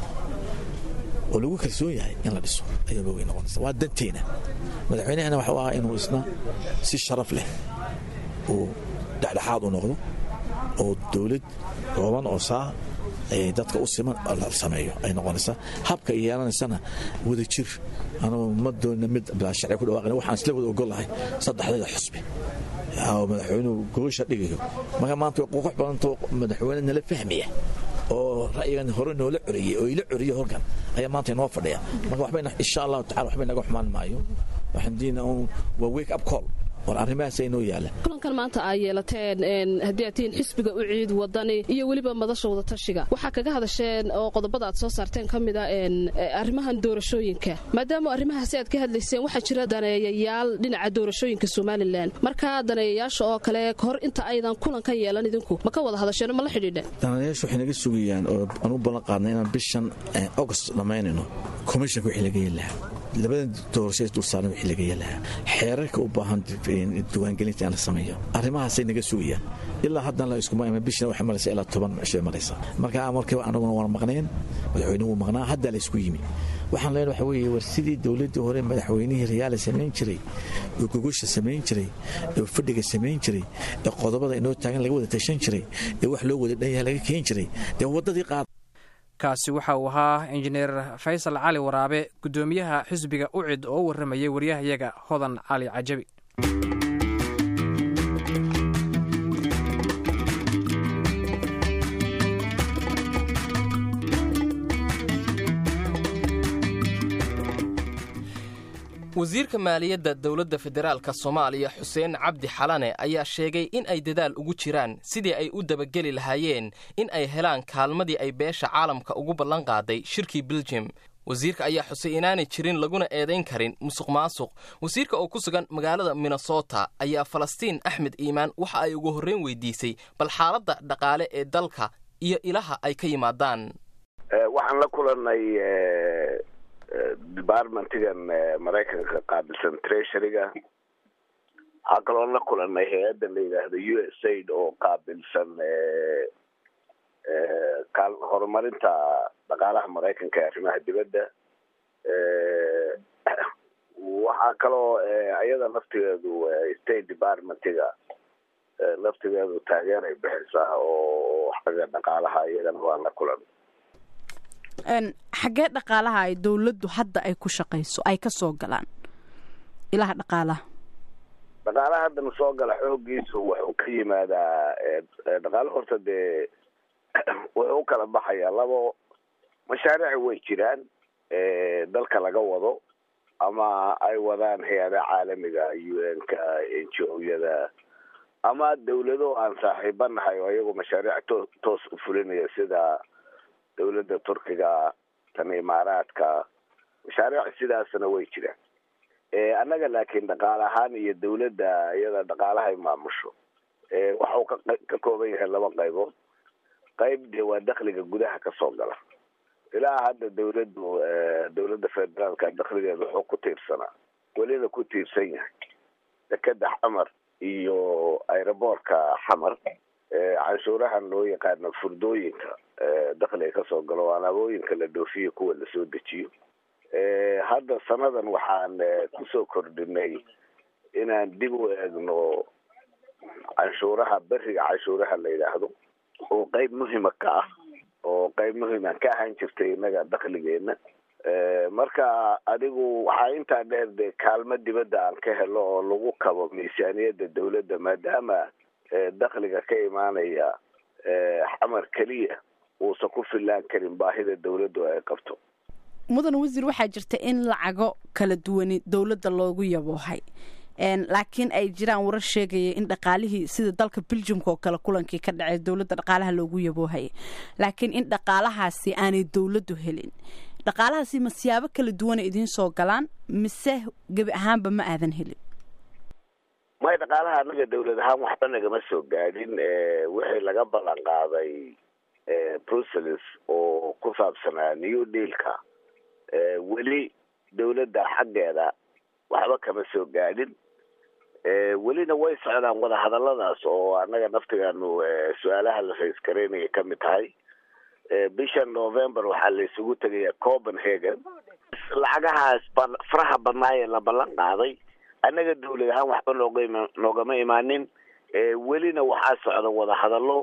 oo lagu kalsoon yahay in la dhiso ayaa moogay noqonaysa waa danteena madaxweynahana waxuu ahaa inuu isna si sharaf leh uu dhexdhexaad u noqdo oo dowlad kooban oo saa dadka u siman la sameeyo ay noqonaysaa habka yeelanaysana wada jir anugu ma doona mid sharci ku dhawaaqin waxaan isla wada ogolahay saddexdeeda xusbi oo madaxweynuhu gogosha dhigayo marka maanta way qoqox badantoo madaxweyne nala fahmaya oo ra'yigan hore noola coriyey oo ila coriye horkan ayaa maanta inoo fadhiya marka waxbayna insha allahu tacala waxbay naga xumaan maayo waxaan diina un waa wake up call war arrimahaas inoo yaala kulankan maanta aa yeelateen haddii aad tihiin xisbiga u ciid wadani iyo weliba madasha wadatashiga waxaa kaga hadasheen oo qodobada aad soo saarteen ka mid a arrimahan doorashooyinka maadaama arrimahaasi aad ka hadlayseen waxaa jira daneeyayaal dhinaca doorashooyinka somalilan markaa daneeyayaasha oo kale hor inta aydan kulankan yeelan idinku ma ka wada hadasheen ma la xidhiidheen daneeyayaasha waxay naga sugayaan oo aan u ballan qaadnay inaan bishan august dhammaynayno commissionka wixii laga yeeli lahaa labada doorasho dulsaaran wixii laga yeelahaa xeerarka u baahan diiwaangelinta in la sameeyo arrimahaasay naga sugayaan ilaa haddana la iskuma iman bishina waxay maraysa ilaa toban cishay maraysa marka markiiba anaguna waan maqnayn madaxweynuhu wuu maqnaa haddaa la isku yimi waxaan leenahay waxa weeye war sidii dowladdii hore madaxweynihii rayaala samayn jiray oo gogosha samayn jiray oo fadhiga samayn jiray ee qodobada inoo taagan laga wada tashan jiray ee wax loo wada dhan yahay laga keen jiray dee waddadii qaad kaasi waxa uu ahaa injineer faysal cali waraabe guddoomiyaha xisbiga ucid oo u warramayay waryahayaga hodan cali cajabi wasiirka maaliyadda dowladda federaalka soomaaliya xuseen cabdi xalane ayaa sheegay in ay dadaal ugu jiraan sidii ay u dabageli lahaayeen in ay helaan kaalmadii ay beesha caalamka ugu ballan qaaday shirkii beljum wasiirka ayaa xusay inaanay jirin laguna eedayn karin musuq maasuq wasiirka oo ku sugan magaalada minnesota ayaa falastiin axmed iimaan waxa ay ugu horreyn weydiisay bal xaaladda dhaqaale ee dalka iyo ilaha ay ka yimaadaan waxaan la kulanay departmentigan maraykanka qaabilsan treasuryga waxaa kaloon la kulanay hay-adda la yidhaahdo u s aid oo qaabilsan horumarinta dhaqaalaha maraykanka ee arrimaha dibadda waxaa kaloo ayada laftigeedu state departmentiga laftigeedu taageeray bixisaa oo xagga dhaqaalaha iyagana waan la kulan xaggee dhaqaalaha ay dowladdu hadda ay ku shaqayso ay ka soo galaan ilaha dhaqaalaha dhaqaalaha haddana soo gala xoogiisu wuxuu ka yimaadaa dhaqaalo horta dee wuxuu u kala baxayaa labo mashaariic way jiraan dalka laga wado ama ay wadaan hay-adaha caalamiga u n-ka n g o-yada ama dawlado aan saaxiiba nahay oo iyagu mashaariic to toos u fulinaya sida dawladda turkiga tan imaaraadka mashaariic sidaasna way jiraan annaga laakiin dhaqaale ahaan iyo dawladda iyada dhaqaalahay maamusho waxau ka ka kooban yahay laba qaybood qayb dee waa dakliga gudaha kasoo gala ilaa hadda dawladdu dawladda federaalka dakligeeda wuxuu ku tiirsanaa welina ku tiirsan yahay dekeda xamar iyo aeroboortka xamar canshuurahan loo yaqaano furdooyinka dakliga kasoo galo alaabooyinka la dhoofiyo kuwa lasoo dejiyo hadda sanadan waxaan kusoo kordhinay inaan dib u eegno canshuuraha beriga canshuuraha la yidhaahdo oo qeyb muhima ka ah oo qeyb muhima ka ahaan jirtay innaga dakligeena marka adigu waxaa intaa dheer dee kaalmo dibadda aan ka helo oo lagu kabo miisaaniyadda dawladda maadaama dakliga ka imaanaya xamar keliya uusan ku fillaan karin baahida dawladdu ay qabto mudan wasiir waxaa jirta in lacago kala duwani dowladda loogu yaboohay laakiin ay jiraan warar sheegaya in dhaqaalihii sida dalka beljumka oo kale kulankii ka dhacay dowladda dhaqaalaha loogu yaboohaya laakiin in dhaqaalahaasi aanay dowladdu helin dhaqaalahaasi ma siyaabo kala duwana idiin soo galaan mise gebi ahaanba ma aadan helin may dhaqaalaha anaga dawlad ahaan waxba nagama soo gaadhin wixii laga ballan qaaday brussels oo ku saabsanaa new dealka weli dawladda xaggeeda waxba kama soo gaadhin welina way socdaan wadahadaladaas oo annaga naftigaanu su-aalaha la raysgaraynaya ka mid tahay bisha november waxaa la isugu tegaya copenhagen lacagahaas faraha badnaayee la ballan qaaday annaga dawlad ahaan waxba nooga ima noogama imaanin welina waxaa socda wadahadallo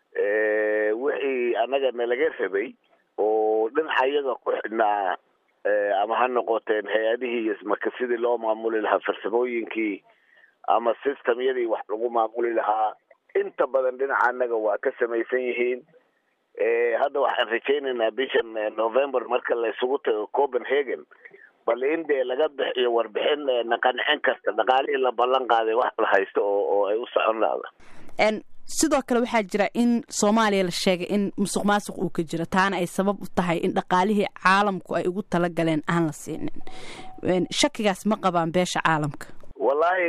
wixii annaga nalaga rabay oo dhinaca iyaga ku xidhnaa ama ha noqoteen hay-adihii marka sidii loo maamuli lahaa farsamooyinkii ama systemyadii wax lagu maamuli lahaa inta badan dhinaca annaga waa ka samaysan yihiin hadda waxaan rajaynaynaa bishan november marka la isugu tago copenhagen bal in dee laga bixiyo warbixin na qancin karta dhaqaalihii la ballan qaaday wax la haysto oo oo ay u socon lahda sidoo kale waxaa jira in soomaaliya la sheegay in musuq maasuq uu ka jiro taana ay sabab u tahay in dhaqaalihii caalamku ay ugu talagaleen aan la siinin shakigaas ma qabaan beesha caalamka wallahi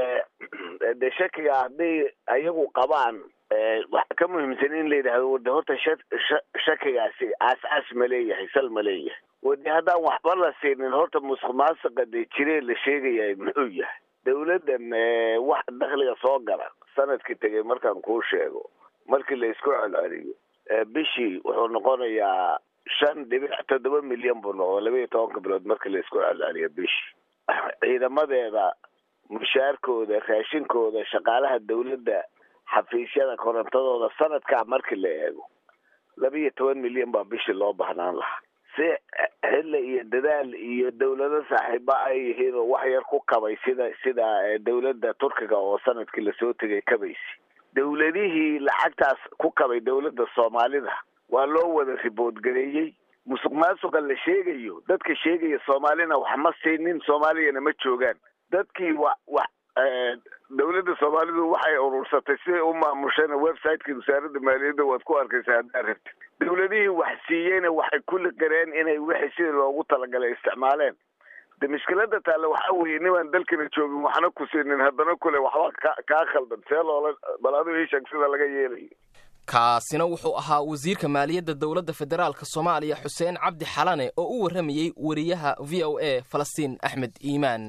de shakiga hadday ayagu qabaan waxaa ka muhiimsan in la yidhahdo de horta shakigaasi aas-aas ma leeyahay sal ma leeyahay wade haddaan waxba la siinin horta musuq maasuqa dee jiree la sheegaya muxuu yahay dawladdan wax dakliga soo gala sanadkii tegay markaan kuu sheego markii la isku celceliyo bishii wuxuu noqonayaa shan dhibic toddoba milyan buu noqo laba iyo tobanka bilood markii la isku celceliyo bishii ciidamadeeda mushaarkooda raashinkooda shaqaalaha dawladda xafiisyada korontadooda sanadkaa markii la eego laba iyo toban milyan baa bishii loo baahnaan lahaa si xilla iyo dadaal iyo dawlado saaxiiba ay yihiin oo wax yar ku kabay sida sida dawladda turkiga oo sanadkii lasoo tegay kabaysi dawladihii lacagtaas ku kabay dawladda soomaalida waa loo wada ribood gareeyey musuq maasuqa la sheegayo dadka sheegaya soomaalina wax ma siinin soomaaliyana ma joogaan dadkii wa wax dawladda soomaalidu waxay urursatay siday u maamushana websiteki wasaaradda maaliyadda waad ku arkaysaa haddaa rabti dawladihii wax siiyeyna waxay kulli qareen inay wixii sidii loogu talagalay isticmaaleen de mushkilada taale waxaa weeye nimaan dalkana joogin waxna ku siinin haddana kule waxba ka kaa khaldan see loola bal adigu ii sheeg sida laga yeelayo kaasina wuxuu ahaa wasiirka maaliyadda dowladda federaalka soomaaliya xuseen cabdi xalane oo u warramayey wariyaha v o a falastiin axmed iimaan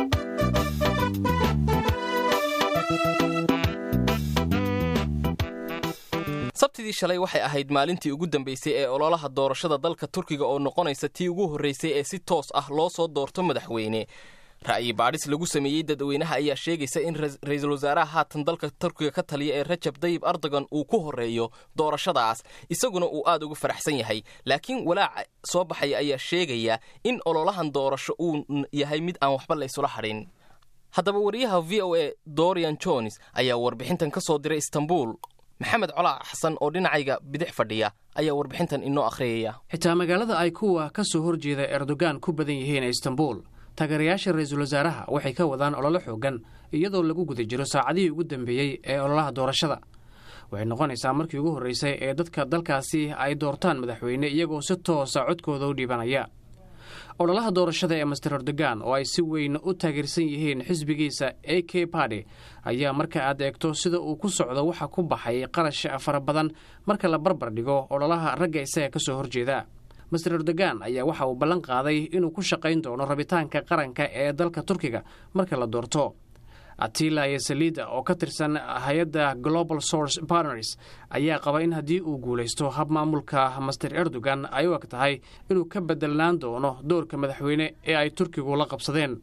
sabtidii shalay waxay ahayd maalintii ugu dambaysay ee ololaha doorashada dalka turkiga oo noqonaysa tii ugu horraysay ee si toos ah loo soo doorto madaxweyne ra'yi baadhis lagu sameeyey dadweynaha ayaa sheegaysa in ra-iisul wasaaraha haatan dalka turkiga ka taliya ee rajab dayib erdogan uu ku horreeyo doorashadaas isaguna uu aad ugu faraxsan yahay laakiin walaaca soo baxaya ayaa sheegaya in ololahan doorasho uu yahay mid aan waxba laysula hadhin haddaba wariyaha v o a dorian jones ayaa warbixintan ka soo diray istanbul maxamed colaac xasan oo dhinacayga bidix fadhiya ayaa warbixintan inoo akhriyaya xitaa magaalada ay kuwa ka soo horjeeda erdogan ku badan yihiin istanbul taageerayaasha ra-iisul wasaaraha waxay ka wadaan ololo xoogan iyadoo lagu guda jiro saacadihii ugu dambeeyey ee ololaha doorashada waxay noqonaysaa markii ugu horreysay ee dadka dalkaasi ay doortaan madaxweyne iyagoo si toosa codkooda u dhiibanaya ololaha doorashada ee master erdogan oo ay si weyn u taageersan yihiin xisbigiisa a k badi ayaa marka aad eegto sida uu ku socdo waxa ku baxay qarash fara badan marka la barbar dhigo ololaha ragga isaga ka soo horjeeda master erdogan ayaa waxa uu ballan qaaday inuu ku shaqayn doono rabitaanka qaranka ee dalka turkiga marka la doorto atila iyo saliida oo ka tirsan hay-adda global source partners ayaa qaba in haddii uu guulaysto hab maamulka master erdogan ay u eg tahay inuu ka bedelnaan doono doorka madaxweyne ee ay turkigu la qabsadeen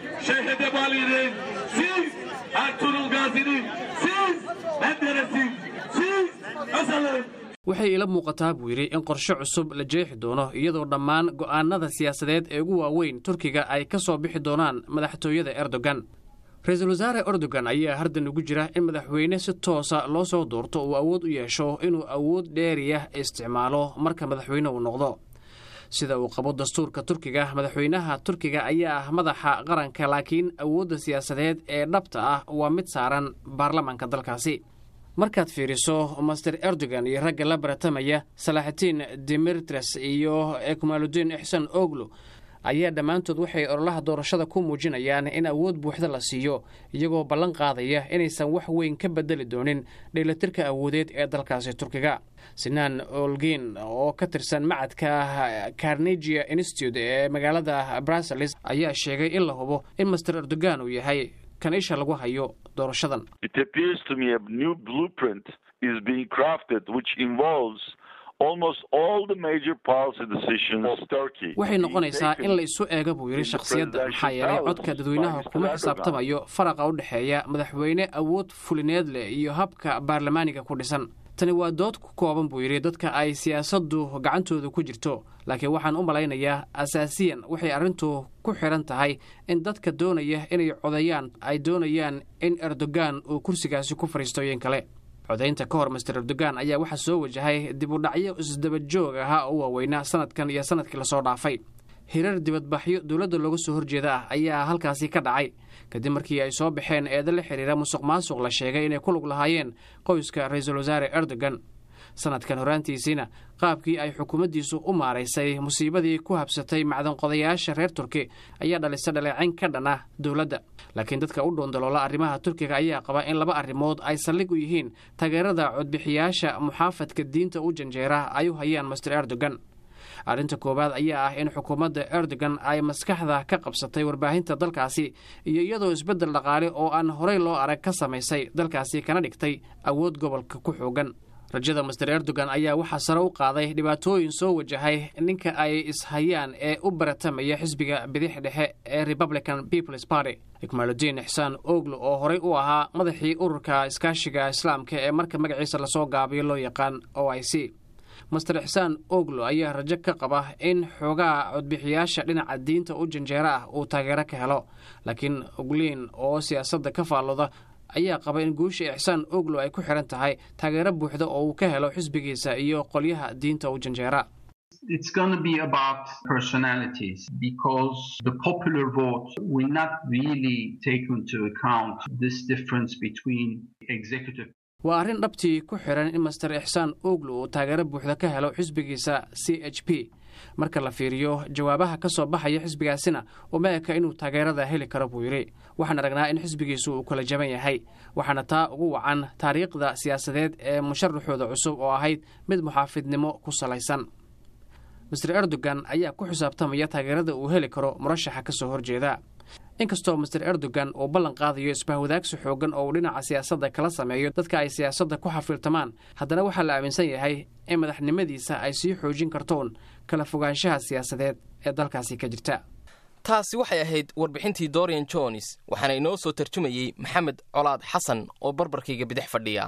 waxay ila muuqataa buu yidhi in qorshe cusub la jeexi doono iyadoo dhammaan go'aanada siyaasadeed ee ugu waaweyn turkiga ay ka soo bixi doonaan madaxtooyada erdogan ra-iisul wasaare erdogan ayaa hardan ugu jira in madaxweyne si toosa loo soo doorto uu awood u yeesho inuu awood dheeriyah isticmaalo marka madaxweyne uu noqdo sida uu qabo dastuurka turkiga madaxweynaha turkiga ayaa ah madaxa qaranka laakiin awoodda siyaasadeed ee dhabta ah waa mid saaran baarlamaanka dalkaasi markaad fiiriso master erdogan iyo ragga la baratamaya salaaxitiin dimitres iyo ekmaludiin ixsan oglo ayaa dhammaantood waxay ololaha doorashada ku muujinayaan in awood buuxda la siiyo iyagoo ballan qaadaya inaysan wax weyn ka bedeli doonin dheelatirka awoodeed ee dalkaasi turkiga sinaan olgin oo ka tirsan macadka carnegia institute ee magaalada brussels ayaa sheegay in la hubo in master erdogan uu yahay kan isha lagu hayo doorashadan waxay noqonaysaa in la isu eega buu yidhi shakhsiyadda maxaa yeelay codka dadweynaha kuma xisaabtamayo faraqa u dhexeeya madaxweyne awood fulineed leh iyo habka baarlamaaniga ku dhisan tani waa dood ku kooban buu yidhi dadka ay siyaasaddu gacantooda ku jirto laakiin waxaan u malaynayaa asaasiyan waxay arrintu ku xidhan tahay in dadka doonaya inay codeeyaan ay doonayaan in erdogan uu kursigaasi ku fadhiistoyin kale codaynta ka hor master erdogan ayaa waxaa soo wajahay dib u dhacyo isdaba joog ahaa oo waaweynaa sanadkan iyo sanadkii lasoo dhaafay hirar dibadbaxyo dowladda looga soo horjeeda ah ayaa halkaasi ka dhacay kadib markii ay soo baxeen eeda la xidhiira musuq maasuq la sheegay inay ku lug lahaayeen qoyska ra-iisul wasaare erdogan sanadkan horaantiisiina qaabkii ay xukuumaddiisu u maaraysay musiibadii ku habsatay macdanqodayaasha reer turki ayaa dhalisa dhaleecayn ka dhan ah dowladda laakiin dadka u dhoondaloola arrimaha turkiga ayaa qaba in laba arrimood ay saldhig u yihiin taageerada codbixiyaasha muxaafadka diinta u janjeera ay u hayaan master erdogan arrinta koowaad ayaa ah in xukuumadda erdogan ay maskaxda ka qabsatay warbaahinta dalkaasi iyo iyadoo isbeddel dhaqaale oo aan horey loo arag ka samaysay dalkaasi kana dhigtay awood gobolka ku xoogan rajada master erdogan ayaa waxaa sare u qaaday dhibaatooyin soo wajahay ninka ay ishayaan ee u baratamaya xisbiga bidix dhexe ee republican peoples party ikmaaludiin ixsaan oglo oo horey u ahaa madaxii ururka iskaashiga islaamka ee marka magaciisa lasoo gaabiyo loo yaqaan o i c master ixsaan oglo ayaa rajo ka qaba in xoogaha codbixiyaasha dhinaca diinta u janjeera ah uu taageero ka helo laakiin ogliin oo siyaasadda ka faallooda ayaa qaba in guusha ixsaan oglo ay ku xidhan tahay taageero buuxda oo uu ka helo xisbigiisa iyo qolyaha diinta u janjeera It's going to be about personalities because the popular vote will not really take into account this difference between executive waa arrin dhabtii ku xidhan in master ixsaan oglo uu taageero buuxda ka helo xisbigiisa c h p marka la fiiriyo jawaabaha ka soo baxaya xisbigaasina uma eka inuu taageerada heli karo buu yidhi waxaan aragnaa in xisbigiisu uu kala jaban yahay waxaana taa ugu wacan taariikhda siyaasadeed ee musharaxooda cusub oo ahayd mid muxaafidnimo ku salaysan master erdogan ayaa ku xisaabtamaya taageerada uu heli karo murashaxa ka soo horjeeda inkastoo master erdogan uu ballan qaadayo isbahwadaagsi xoogan oo uu dhinaca siyaasadda kala sameeyo dadka ay siyaasadda ku xafiiltamaan haddana waxaa la aaminsan yahay in madaxnimadiisa ay sii xoojin kartoon kala fogaanshaha siyaasadeed ee dalkaasi ka jirta taasi waxay ahayd warbixintii dorian jones waxaana inoo soo tarjumayey maxamed colaad xasan oo barbarkayga bidix fadhiya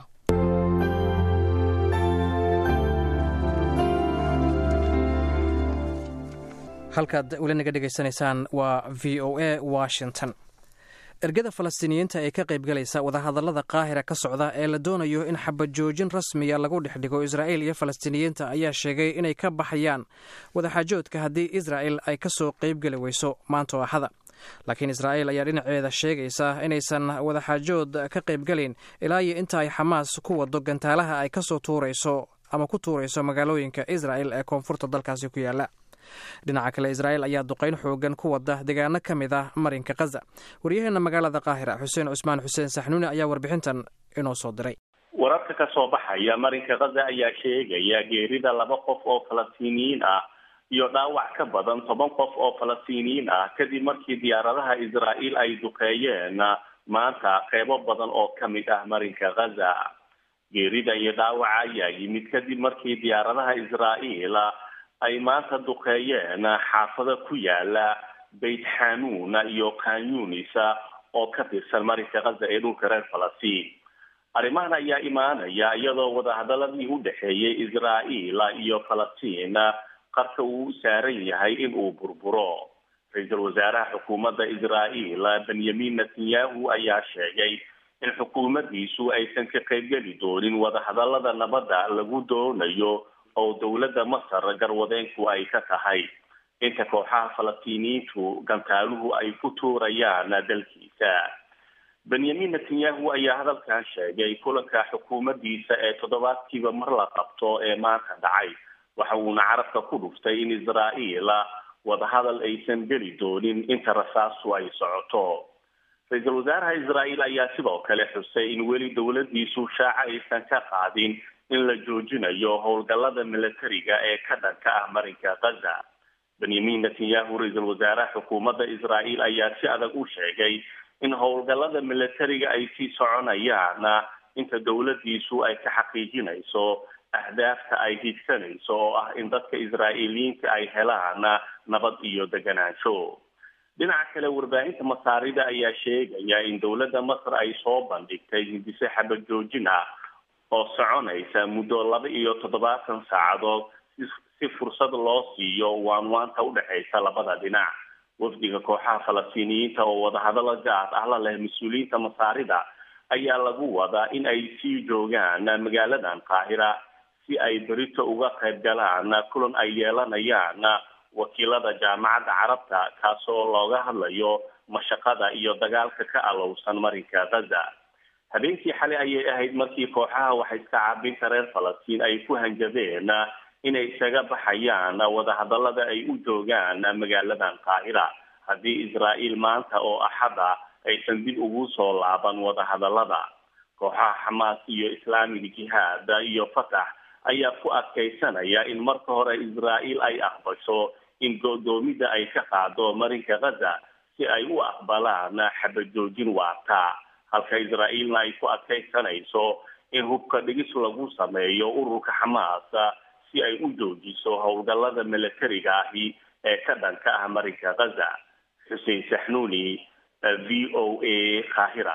halkaad weli naga dhegaysanaysaan waa v o a washington ergada falastiiniyiinta ee ka qaybgalaysa wadahadallada qaahira ka socda ee la doonayo in xabajoojin rasmiya lagu dhex dhigo israa'il iyo falastiiniyiinta ayaa sheegay inay ka baxayaan wadaxaajoodka haddii israa'il ay ka soo qaybgeli weyso maanta oo axada laakiin israa'il ayaa dhinaceeda sheegaysa inaysan wadaxaajood ka qaybgelin ilaa iyo inta ay xamaas ku wado gantaalaha ay kasoo tuurayso ama ku tuurayso magaalooyinka israa'il ee koonfurta dalkaasi ku yaala dhinaca kale israa'il ayaa duqayn xoogan ku wada deegaano ka mid ah marinka khaza waryaheena magaalada qaahira xuseen cusmaan xuseen saxnuuni ayaa warbixintan inoo soo diray wararka ka soo baxaya marinka khaza ayaa sheegaya geerida laba qof oo falastiiniyiin ah iyo dhaawac ka badan toban qof oo falastiiniyiin ah kadib markii diyaaradaha israa'iil ay duqeeyeen maanta qeybo badan oo ka mid ah marinka khaza geerida iyo dhaawaca ayaa yimid kadib markii diyaaradaha israa'iil ay maanta duqeeyeen xaafado ku yaala beyt xanuun iyo kanyunis oo ka tirsan marinka khaza ee dhulka reer falastiin arrimahan ayaa imaanaya iyadoo wadahadaladii u dhexeeyay israa'iil iyo falastiin qarka uu u saaran yahay in uu burburo ra-iisul wasaaraha xukuumadda israa'iil benyamin netanyahu ayaa sheegay in xukuumaddiisu aysan ka qaybgeli doonin wadahadalada nabadda lagu doonayo oo dowladda masar garwadeenku ay ka tahay inta kooxaha falastiiniyiintu gantaaluhu ay ku tuurayaan dalkiisa benyamin netanyahu ayaa hadalkan sheegay kulanka xukuumaddiisa ee toddobaadkiiba mar la qabto ee maanta dhacay waxa uuna carabka ku dhuftay in israa'iil wadahadal aysan geli doonin inta rasaastu ay socoto ra-iisul wasaaraha israa'iil ayaa sidoo kale xusay in weli dowladdiisu shaaca aysan ka qaadin in la joojinayo howlgallada milatariga ee ka dhanka ah marinka khaza benyamin netanyahu ra-iisul wasaaraha xukuumadda israa'iil ayaa si adag u sheegay in howlgallada milatariga ay sii soconayaan inta dowladdiisu ay ka xaqiijinayso ahdaafta ay higsanayso oo ah in dadka israa'iiliyiinta ay helaan nabad iyo deganaansho dhinaca kale warbaahinta masaarida ayaa sheegaya in dowladda masar ay soo bandhigtay hindise xabad joojin ah oo soconaysa muddo laba iyo toddobaatan saacadood si fursad loo siiyo waanwaanta udhexaysa labada dhinac wafdiga kooxaha falastiiniyiinta oo wadahadalo gaar ah la leh mas-uuliyiinta masaarida ayaa lagu wadaa in ay sii joogaan magaaladan qaahira si ay berito uga qayb galaan kulan ay yeelanayaan wakiilada jaamacadda carabta kaasoo looga hadlayo mashaqada iyo dagaalka ka alowsan marinka khaza habeenkii xalay ayay ahayd markii kooxaha waxa iska caabinta reer falastiin ay ku hanjabeen inay isaga baxayaan wadahadalada ay u joogaan magaaladan qaahira haddii israa'iil maanta oo axada aysan dib ugu soo laaban wadahadalada kooxaha xamaas iyo islaamiga jihaad iyo fatax ayaa ku adkaysanaya in marka hore israa'iil ay aqbasho in go-doomida ay ka qaado marinka khaza si ay u aqbalaan xabajoojin waarta halka israa'iilna ay ku adkaysanayso in hubka dhigis lagu sameeyo ururka xamaas si ay u joojiso howlgallada milatariga ahi ee ka dhanka ah marinka khaza xuseen saxnuuni v o a qaahira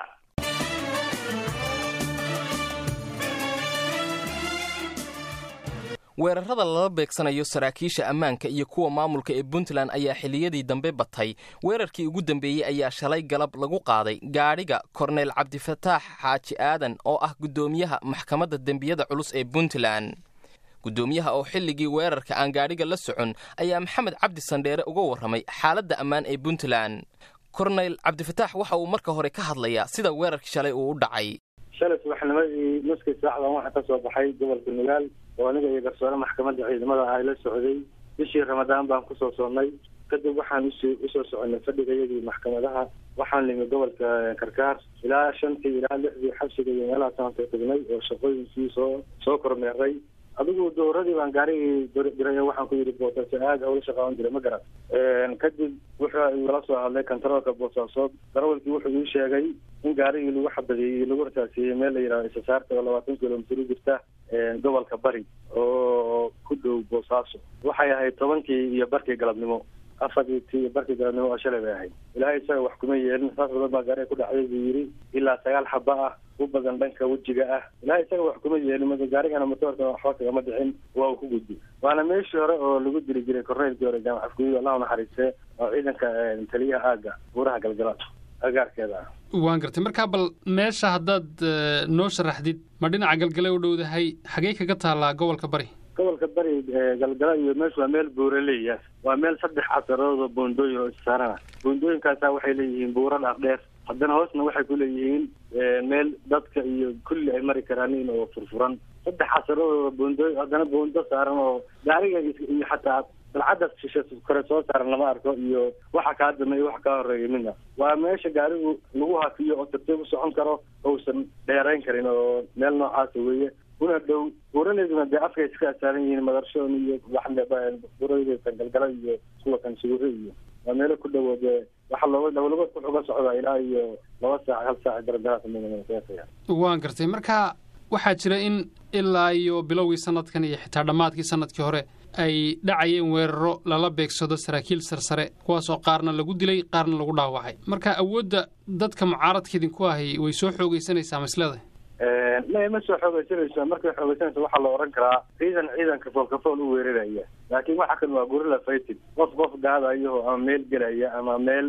weerarada lala beegsanayo saraakiisha ammaanka iyo kuwa maamulka ee puntland ayaa xilliyadii dambe batay weerarkii ugu dambeeyey ayaa shalay galab lagu qaaday gaadhiga korneyl cabdifataax xaaji aadan oo ah guddoomiyaha maxkamadda dembiyada culus ee puntland guddoomiyaha oo xilligii weerarka aan gaadhiga la socon ayaa maxamed cabdi sandheere uga warramay xaaladda ammaan ee puntland korneyl cabdifataax waxa uu marka hore ka hadlayaa sida weerarkii shalay uu u dhacay shalay subaxnimadii nuskii saacdan waxaa ka soo baxay gobolka nugaal oo aniga iyo garsoore maxkamadda ciidamada ah la socday bishii ramadaan baan kusoo soonnay kadib waxaan us usoo soconay fadhigayadii maxkamadaha waxaan nimi gobolka karkaar ilaa shantii ilaa lixdii xabsiga iyo meelahaasaan soo tagnay oo shaqooyinkii soo soo kormeeray adigu dowradii baan gaarigii diray waxaan ku yidhi boosaaso aad hawla shaqaawan jiray ma garan kadib wuxuu igala soo hadlay kontaroolka boosaasood darawalkii wuxuu ii sheegay in gaarigii lagu xabadeeyey lagu rasaasiyey meel la yidhahdo isasaarta oo labaatan kilomitr u jirta gobolka bari oo ku dhow boosaaso waxay ahayd tobankii iyo barkii galabnimo afartii tii barkii galabnimo oo shalay bay ahayd ilaahay isaga wax kuma yeelin saas badan baa gaariga ku dhacday buu yidhi ilaa sagaal xaba ah u badan dhanka wejiga ah ilaahay isaga wax kuma yeelin mada gaarigana motoorka waxba kagama dhicin waa uu ku gudbi waana meeshii hore oo lagu diri jiray korneylkii hore jaamac afguuyi allah naxariiste oo ciidanka taliyaha aaga buuraha galgala agaarkeeda ah waan gartay markaa bal meesha haddaad noo sharaxdid ma dhinaca galgale u dhowdahay xagee kaga taallaa gobolka bari gobolka bari galgala iyo meeshu waa meel buuraleya waa meel saddex casarood oo boondooyin oo issaarana boondooyinkaasa waxay leeyihiin buuro dhaadheer haddana hoosna waxay ku leeyihiin meel dadka iyo kulli ay mari karaanin oo furfuran saddex casarood oo boondooyin haddana boondo saaran oo gaariga iyo xataa dalcadda shishe kore soo saaran lama arko iyo waxa kaa dambeeya waxa kaa horeeya midna waa meesha gaarigu lagu hafiyo oo tartiib u socon karo ousan dheerayn karin oo meel noocaasa weeye una dhow buuraleeduna dee afkay iska asaaran yihiin madarshoon iyo buuradeedan galgala iyo kuwa kan sugure iyo waa meelo ku dhowo dee waxa looga dawlagood wuxuu ga socdaa ilaa iyo laba saac hal saac daradahaasmaya waan gartay marka waxaa jira in ilaa iyo bilowgii sanadkan iyo xitaa dhammaadkii sanadkii hore ay dhacayeen weeraro lala beegsado saraakiil sarsare kuwaasoo qaarna lagu dilay qaarna lagu dhaawacay marka awoodda dadka mucaaradka idinku ahi way soo xoogaysanaysaa maslada ma ma soo xoogaysanayso markay xoogaysanayso waxaa la ohan karaa ciidan ciidanka foolkafool u weeraraya laakiin waxa kan waa gorilla fighting qof qof gaadayo ama meel gelaya ama meel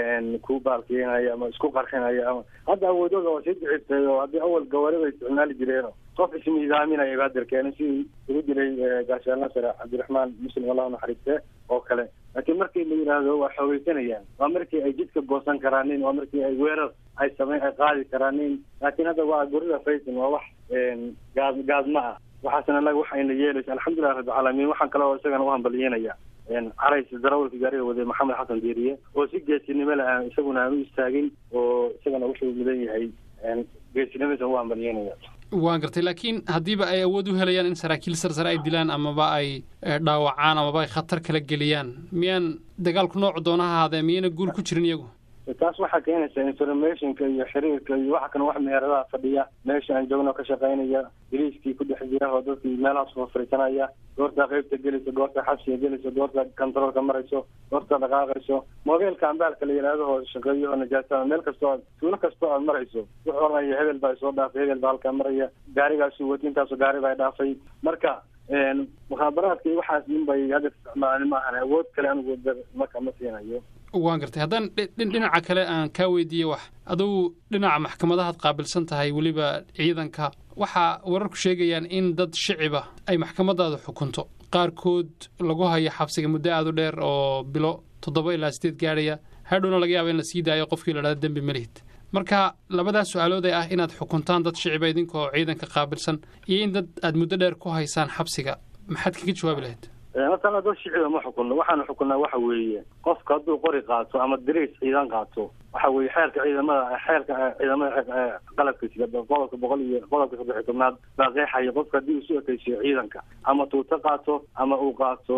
ku baalkeenaya ama isku qarxinaya ama hadda awoodooda waa sii dicibtay oo haddii awal gawaarida isticmaali jireeno qof ismiidaaminaya baadir keenay sidii ugu dilay gaashaan nasare cabdiraxmaan muslim allahu naxariiste oo kale laakiin markii la yidhaahdo waa xoogaysanayaan waa markii ay jidka goosan karaanin waa markii ay weerar ay samayn ay qaadi karaanin laakiin hadda waa gorilla fighting waa wax gaad gaadma ah waxaasna anaga waxayna yeelaysa alxamdulilah rabbilcaalamiin waxaan kale oo isagana u hambalyeynaya carays darawalka gaariga waday maxamed xasan diiriye oo si geesinimo le aan isaguna aan u istaagin oo isagana wuxuu mudan yahay geesinimadiisa u hambalyeynaya waan gartay laakiin haddiiba ay awood u helayaan in saraakiil sarsare ay dilaan amaba ay dhaawacaan amaba ay khatar kala geliyaan miyaan dagaalku noocu doona ha ahaadee miyayna guul ku jirin iyagu taas waxaa keenaysa informationka iyo xiriirka iyo waxa kan wax meheradaha fadhiya meesha aan joogno ka shaqaynaya biliiskii ku dhex jira oo dadkii meelahaas fafariisanaya goortaa qeybta gelayso goortaa xabsiga gelayso goortaa controolka marayso goortaa dhaqaaqayso mobeelka ambaalka la yidhaahdo oo shaqeeyo oo najaasada meel kastoo aad tuulo kastoo aad marayso wuxuu oranaya hebel baa isoo dhaafay hebel baa halkaa maraya gaarigaasu wadi intaasoo gaari baa dhaafay marka mukhaabaraadka iyo waxaas nin bay hadda isticmaalan maahan awood kale anigu marka ma siinayo waan gartay haddaan dhinaca kale aan kaa weydiiyey wax adugu dhinaca maxkamadahaad qaabilsan tahay weliba ciidanka waxaa wararku sheegayaan in dad shiciba ay maxkamadaada xukunto qaarkood lagu hayo xabsiga muddo aada u dheer oo bilo toddoba ilaa sideed gaadhaya hadhowna laga yaaba in la sii daayo qofkii la dhahda dembi malihid marka labadaas su-aalood ee ah inaad xukuntaan dad shiciba idinkoo ciidanka qaabilsan iyo in dad aad muddo dheer ku haysaan xabsiga maxaad kaga jawaabi lahayd matala dad shicida ma xukunno waxaanu xukunnaa waxa weeye qofka hadduu qori qaato ama dariis ciidan qaato waxa weeye xeerka ciidamada xeerka ciidamada qalabka sida qodobka boqol iyo qodobka saddex iyo tobnaad baa qeexaya qofka haddii uu isu ekeysiyo ciidanka ama tuuto qaato ama uu qaato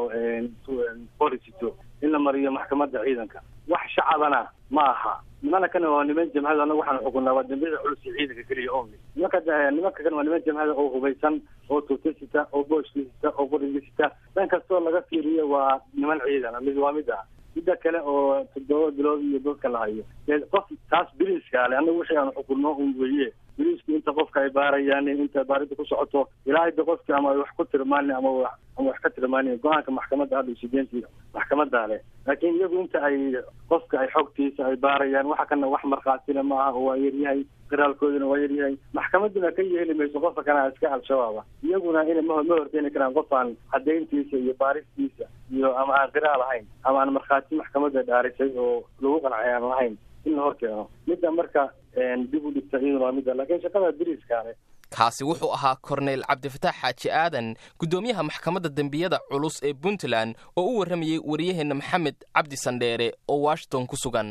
qori sito in la mariyo maxkamadda ciidanka wax shacabana ma aha nimana kana waa niman jamhada anagu waxaanu xukunnaa waa dambiyada culus iyo ciidanka keliya only nimanka nimanka kan waa niman jamhada oo hubaysan oo tuuto sita oo booshki sita oo qoriga sita dhan kastoo laga fiiriyo waa niman ciidan mid waa mid ah midda kale oo toddoba bilood iyo dadka la hayo qof taas biliiska le anagu wixii aanu xukunno un weeye biliisku inta qofka ay baarayaan inta baaridda ku socoto ilaa hadda qofki ama ay wax ku tirmaanin ama ama wax ka tirmaanin go-aanka maxkamadda hadda sideenti maxkamadda leh laakiin iyagu inta ay qofka ay xogtiisa ay baarayaan waxa kana wax markhaatina ma aha oo waa yaryahay qiraalkooduna waa yaryahay maxkamadduna ka yeeli mayso qofka kana iska al-shabaaba iyaguna ina ma ma horkeeni karaan qof aan cadayntiisa iyo baaristiisa iyo ama aan qiraal ahayn ama aan markhaati maxkamadda dhaarisay oo lagu qancay aan lahayn in la hor keeno midda marka dib u dhigta iyaduna waa midda laakiin shaqada biriiskaale kaasi wuxuu ahaa korneyl cabdifataax xaaji aadan guddoomiyaha maxkamadda dembiyada culus ee puntland oo u warramayey wariyaheenna maxamed cabdi sandheere oo washington ku sugan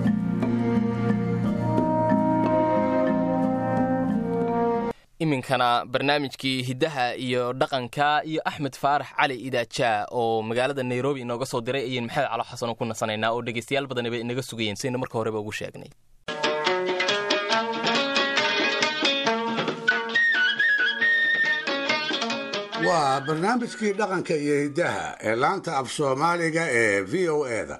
iminkana barnaamijkii hiddaha iyo dhaqanka iyo axmed faarax cali idaajaa oo magaalada nairobi inooga soo diray ayaynu maxamed calo xasanoo ku nasanaynaa oo dhegaystayaal badani bay inaga sugayeen sidaynu marka horeba ugu sheegnay waa barnaamijkii dhaqanka iyo hiddaha ee laanta af soomaaliga ee v o eda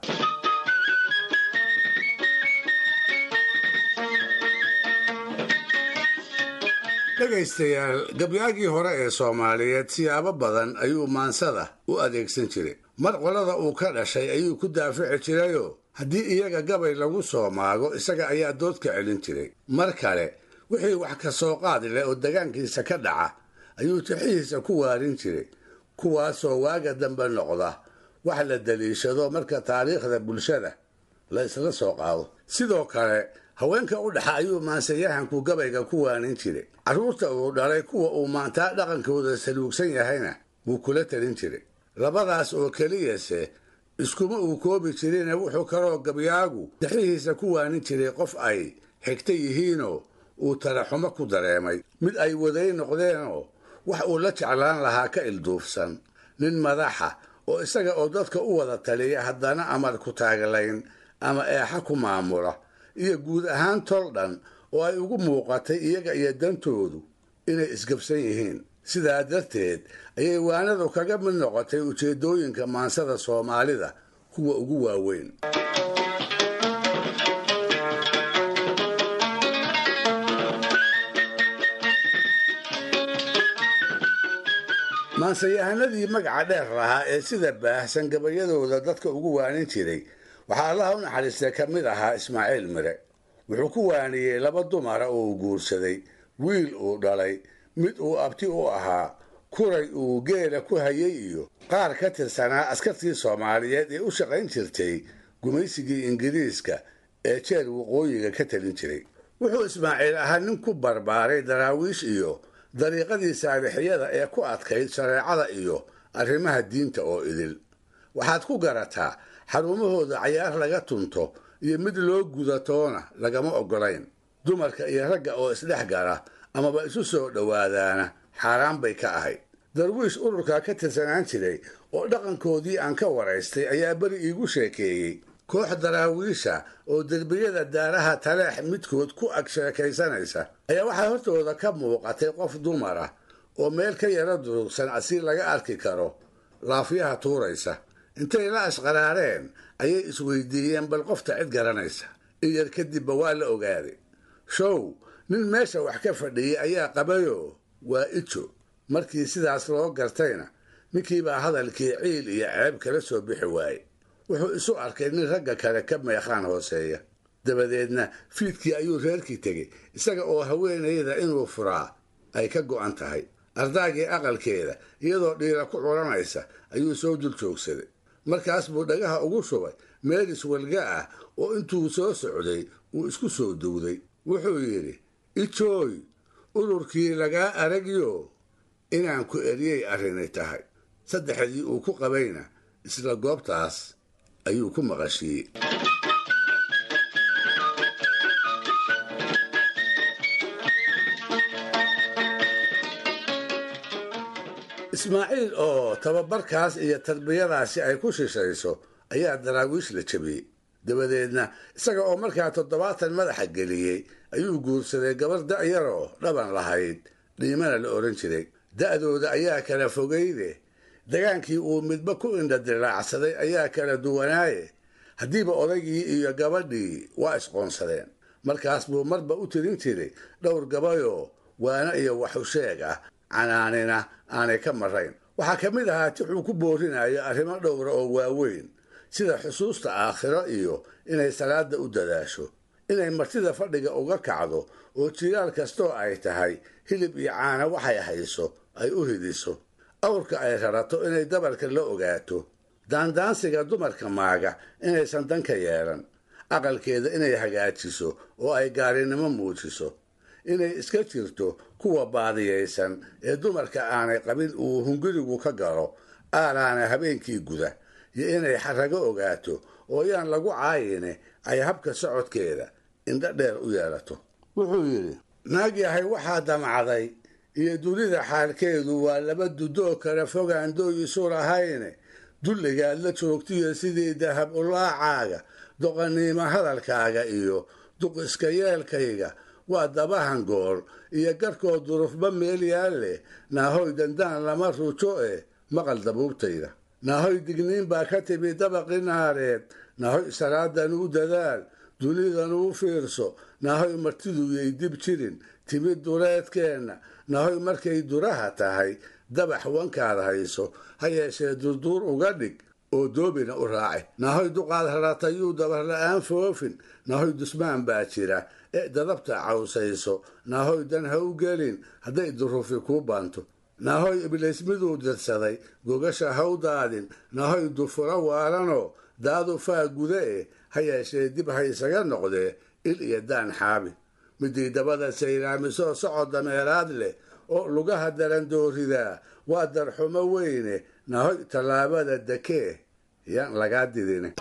dhegaystayaal gabyaagii hore ee soomaaliyeed siyaabo badan ayuu maansada u adeegsan jiray mar qolada uu ka dhashay ayuu ku daafici jirayoo haddii iyaga gabay lagu soo maago isaga ayaa dood ka celin jiray mar kale wixii wax ka soo qaadi leh oo degaankiisa ka dhaca ayuu tixihiisa ku waarin jiray kuwaasoo waaga dambe noqda wax la daliishado marka taariikhda bulshada la isla soo qaado sidoo kale haweenka u dhaxa ayuu maansayahanku gabayga ku waanin jiray carruurta uu dhalay kuwa uu maantaa dhaqankooda saluugsan yahayna wuu kula talin jiray labadaas oo keliyase iskuma uu koobi jirine wuxuu kaloo gabyaagu tixihiisa ku waanin jiray qof ay xigta yihiinoo uu taraxumo ku dareemay mid ay waday noqdeenoo wax uu la jeclaan lahaa ka ilduufsan nin madaxa oo isaga oo dadka u wada taliya haddana amar ku taaglayn ama eexa ku maamula iyo guud ahaan tol dhan oo ay ugu muuqatay iyaga iyo dantoodu inay isgabsan yihiin sidaa darteed ayay waanadu kaga mid noqotay ujeeddooyinka maansada soomaalida kuwa ugu waaweyn maansayahanadii magaca dheer lahaa ee sida baahsan gabayadooda dadka ugu waanin jiray waxaa allaha u naxariistay ka mid ahaa ismaaciil mire wuxuu ku waaniyey laba dumara oo uu guursaday wiil uu dhalay mid uu abti u ahaa kuray uu geela ku hayay iyo qaar ka tirsanaa askartii soomaaliyeed ee u shaqayn jirtay gumaysigii ingiriiska ee jeer waqooyiga ka talin jiray wuxuu ismaaciil ahaa nin ku barbaaray daraawiish iyo dariiqadii saalixiyada ee ku adkayd shareecada iyo arrimaha diinta oo idil waxaad ku garataa xarumahooda cayaar laga tunto iyo mid loo gudatoona lagama oggolayn dumarka iyo ragga oo isdhex gala amaba isu soo dhowaadaana xaaraan bay ka ahayd darwiish ururkaa ka tirsanaan jiray oo dhaqankoodii aan ka waraystay ayaa beri iigu sheekeeyey koox daraawiisha oo derbiyada daaraha taleex midkood ku ag sheekaysanaysa ayaa waxaa hortooda ka muuqatay qof dumar ah oo meel ka yaro durugsan asi laga arki karo laafyaha tuuraysa intay la ashqaraareen ayay isweydiiyeen bal qofta cid garanaysa in yar kadibba waa la ogaaday show nin meesha wax ka fadhiyey ayaa qabayoo waa ijo markii sidaas loo gartayna ninkiibaa hadalkii ciil iyo ceeb kala soo bixi waaye wuxuu isu arkay nin ragga kale ka meeqaan hooseeya dabadeedna fiidkii ayuu reerkii tegey isaga oo haweenayda inuu furaa ay ka go'an tahay ardaagii aqalkeeda iyadoo dhiira ku culanaysa ayuu soo dul joogsaday markaas buu dhagaha ugu shubay meel iswalga ah oo intuu soo socday uu isku soo dowday wuxuu yidhi ijooy ururkii lagaa aragyo inaan ku eryay arrinay tahay saddexdii uu ku qabayna isla goobtaas ayuu ku maqashiiyey ismaaciil oo tababarkaas iyo tarbiyadaasi ay ku shishayso ayaa daraawiish la jebiyey dabadeedna isaga oo markaa toddobaatan madaxa geliyey ayuu guursaday gabar da'yaroo dhaban lahayd dhiimana la odhan jiray da'dooda ayaa kala fogayde dagaankii uu midba ku indhadilaacsaday ayaa kala duwanaaye haddiiba odaygii iyo gabadhii waa isqoonsadeen markaas buu marba u tirin jiray dhowr gabayoo waana iyo waxusheeg ah canaanina aanay ka marayn waxaa ka mid ahaa tixuu ku boorinayo arrimo dhowra oo waaweyn sida xusuusta aakhiro iyo inay salaada u dadaasho inay martida fadhiga uga kacdo oo jilaal kastoo ay tahay hilib iyo caana waxay hayso ay u hidiso awrka ay rarato inay dabarka la ogaato daandaansiga dumarka maaga inaysan danka yeelan aqalkeeda inay hagaajiso oo ay gaarinimo muujiso inay iska jirto kuwa baadiyaysan ee dumarka aanay qabin uu hungurigu ka galo aalaana habeenkii guda iyo inay xarago ogaato oo yaan lagu caayine ay habka socodkeeda indho dheer u yeelato wuxuu yidhi naag yahay waxaa damacday iyo dunida xaalkeedu waa laba dudoo kale fogaan dooyisu lahayne dulligaad la joogtiyo sidii dahab ulaacaaga doqaniimo hadalkaaga iyo duq iska yeelkayga waa dabahan gool iyo garkoo durufba meel yaal leh naahoy dandaan lama rujo eh maqal dabuubtayda naahoy digniin baa ka timi dabaqi naareed naahoy salaadan u dadaal dunidan uu fiirso naahoy martidu yay dib jirin timid duleedkeenna naahoy markay duraha tahay dabax wankaad hayso ha yeeshee durduur uga dhig oo doobina u raaci naahoy duqaad haratayuu dabar la-aan foofin naahoy dusmaan baa jira ee dadabta cawsayso naahoy dan ha u gelin hadday durufi kuu baanto naahoy ibliis miduu dirsaday gogasha ha u daadin naahoy dufuro waalanoo daadu faa guda eh ha yeeshee dib ha isaga noqdee il iyo daan xaabi midii dabada sayraamisoo socod dameeraad leh oo lugaha darandooridaa waa darxumo weyne nahoy tallaabada dekee yaan lagaa didin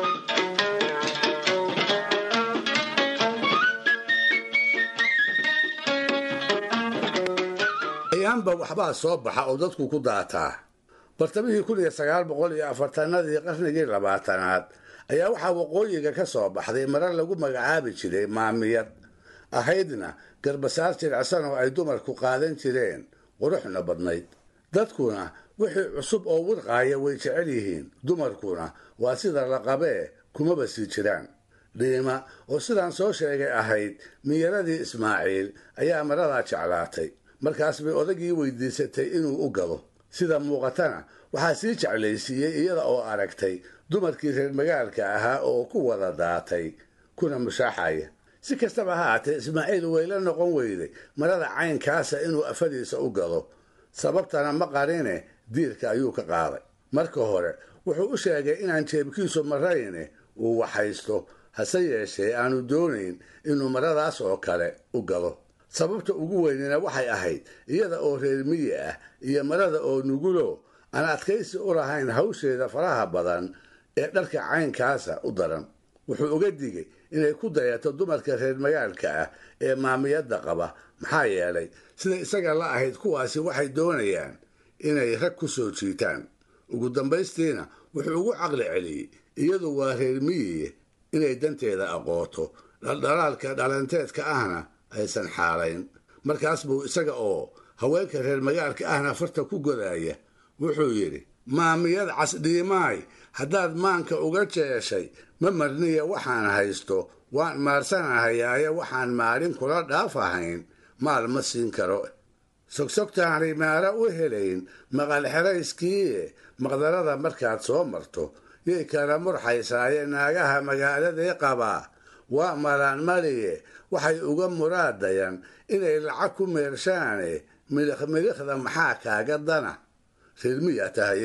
ayaanba waxbaa soo baxa oo dadku ku daataa bartamihii kun iyo sagaal boqol iyo afartanadii qarnigii labaatanaad ayaa waxaa waqooyiga ka soo baxday mare lagu magacaabi jiray maamiyad ahaydna garbasaar jircsan oo ay dumarku qaadan jireen quruxna badnayd dadkuna wixii cusub oo wirqaaya way jecel yihiin dumarkuna waa sida la qabee kumaba sii jiraan dhiima oo sidaan soo sheegay ahayd miyaradii ismaaciil ayaa maradaa jeclaatay markaas bay odagii weydiisatay inuu u gado sida muuqatana waxaa sii jeclaysiiyey iyada oo aragtay dumarkii reer magaalka ahaa oo ku wada daatay kuna mushaaxaya si kastaba ha haatee ismaaciil wayla noqon weyday marada caynkaasa inuu afadiisa u gado sababtana ma qarine diirka ayuu ka qaaday marka hore wuxuu u sheegay inaan jeebkiisu marayne uu waxhaysto hase yeeshee aanu doonayn inuu maradaas oo kale u gado sababta ugu weynina waxay ahayd iyada oo reer miyi ah iyo marada oo nugulo aan adkaysi u lahayn hawsheeda faraha badan ee dharka caynkaasa u daran wuxuu uga digay inay ku dayato dumarka reer magaalka ah ee maamiyadda qaba maxaa yeelay sida isaga la ahayd kuwaasi waxay doonayaan inay rag ku soo jiitaan ugu dambaystiina wuxuu ugu caqli celiyey iyadu waa reer miyiye inay danteeda aqooto dhaldhalaalka dhalanteedka ahna aysan xaalayn markaas buu isaga oo haweenka reer magaalka ahna farta ku godaya wuxuu yidhi maamiyad casdhiimaay haddaad maanka uga jeeshay ma marniya waxaan haysto waan maarsanahayaaye waxaan maalin kula dhaaf ahayn maal ma siin karo sogsogtaan rimaaro u helayn maqal xerayskiie maqdarada markaad soo marto yay kala murxaysaaye naagaha magaaladee qabaa waa malaan maliye waxay uga muraadayaan inay lacag ku meershaane midikh midhikhda maxaa kaaga dana reermiyaa tahay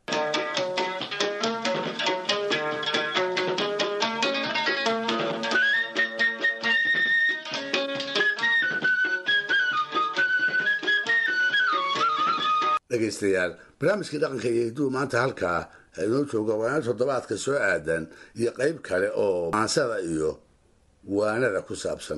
dhegaystayaal barnaamijkii dhaqanka iyo hidduu maanta halkaa inoo jooga waana toddobaadka soo aadan iyo qayb kale oo maansada iyo waanada ku saabsan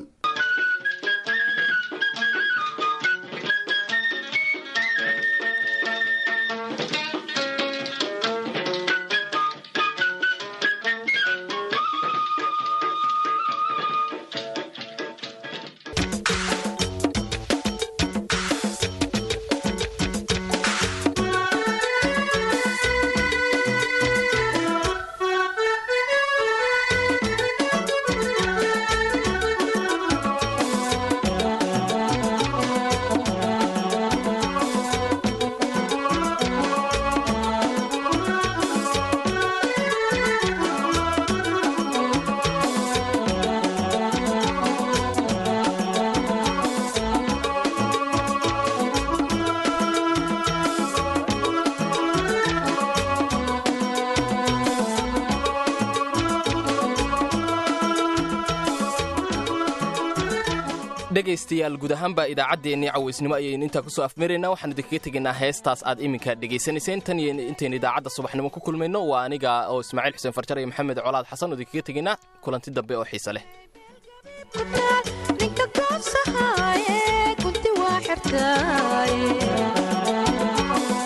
dhegaystayaal guud ahaanba idaacaddeenii cawaysnimo ayaynu intaa kusoo afmaraynaa waxaan idinkaga tegaynaa heestaas aad iminka dhegaysanayseen tan iyo intaynu idaacadda subaxnimo ku kulmayno waa aniga oo ismaaciil xuseen farjar iyo maxamed colaad xasan oo idinkaga tegaynaa kulanti dambe oo xiise leh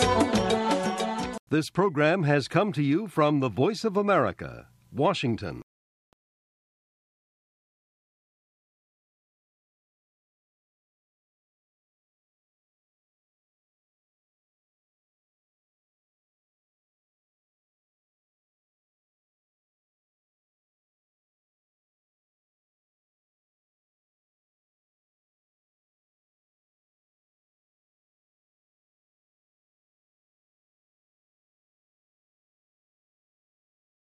This program has come to you from the Voice of America, Washington.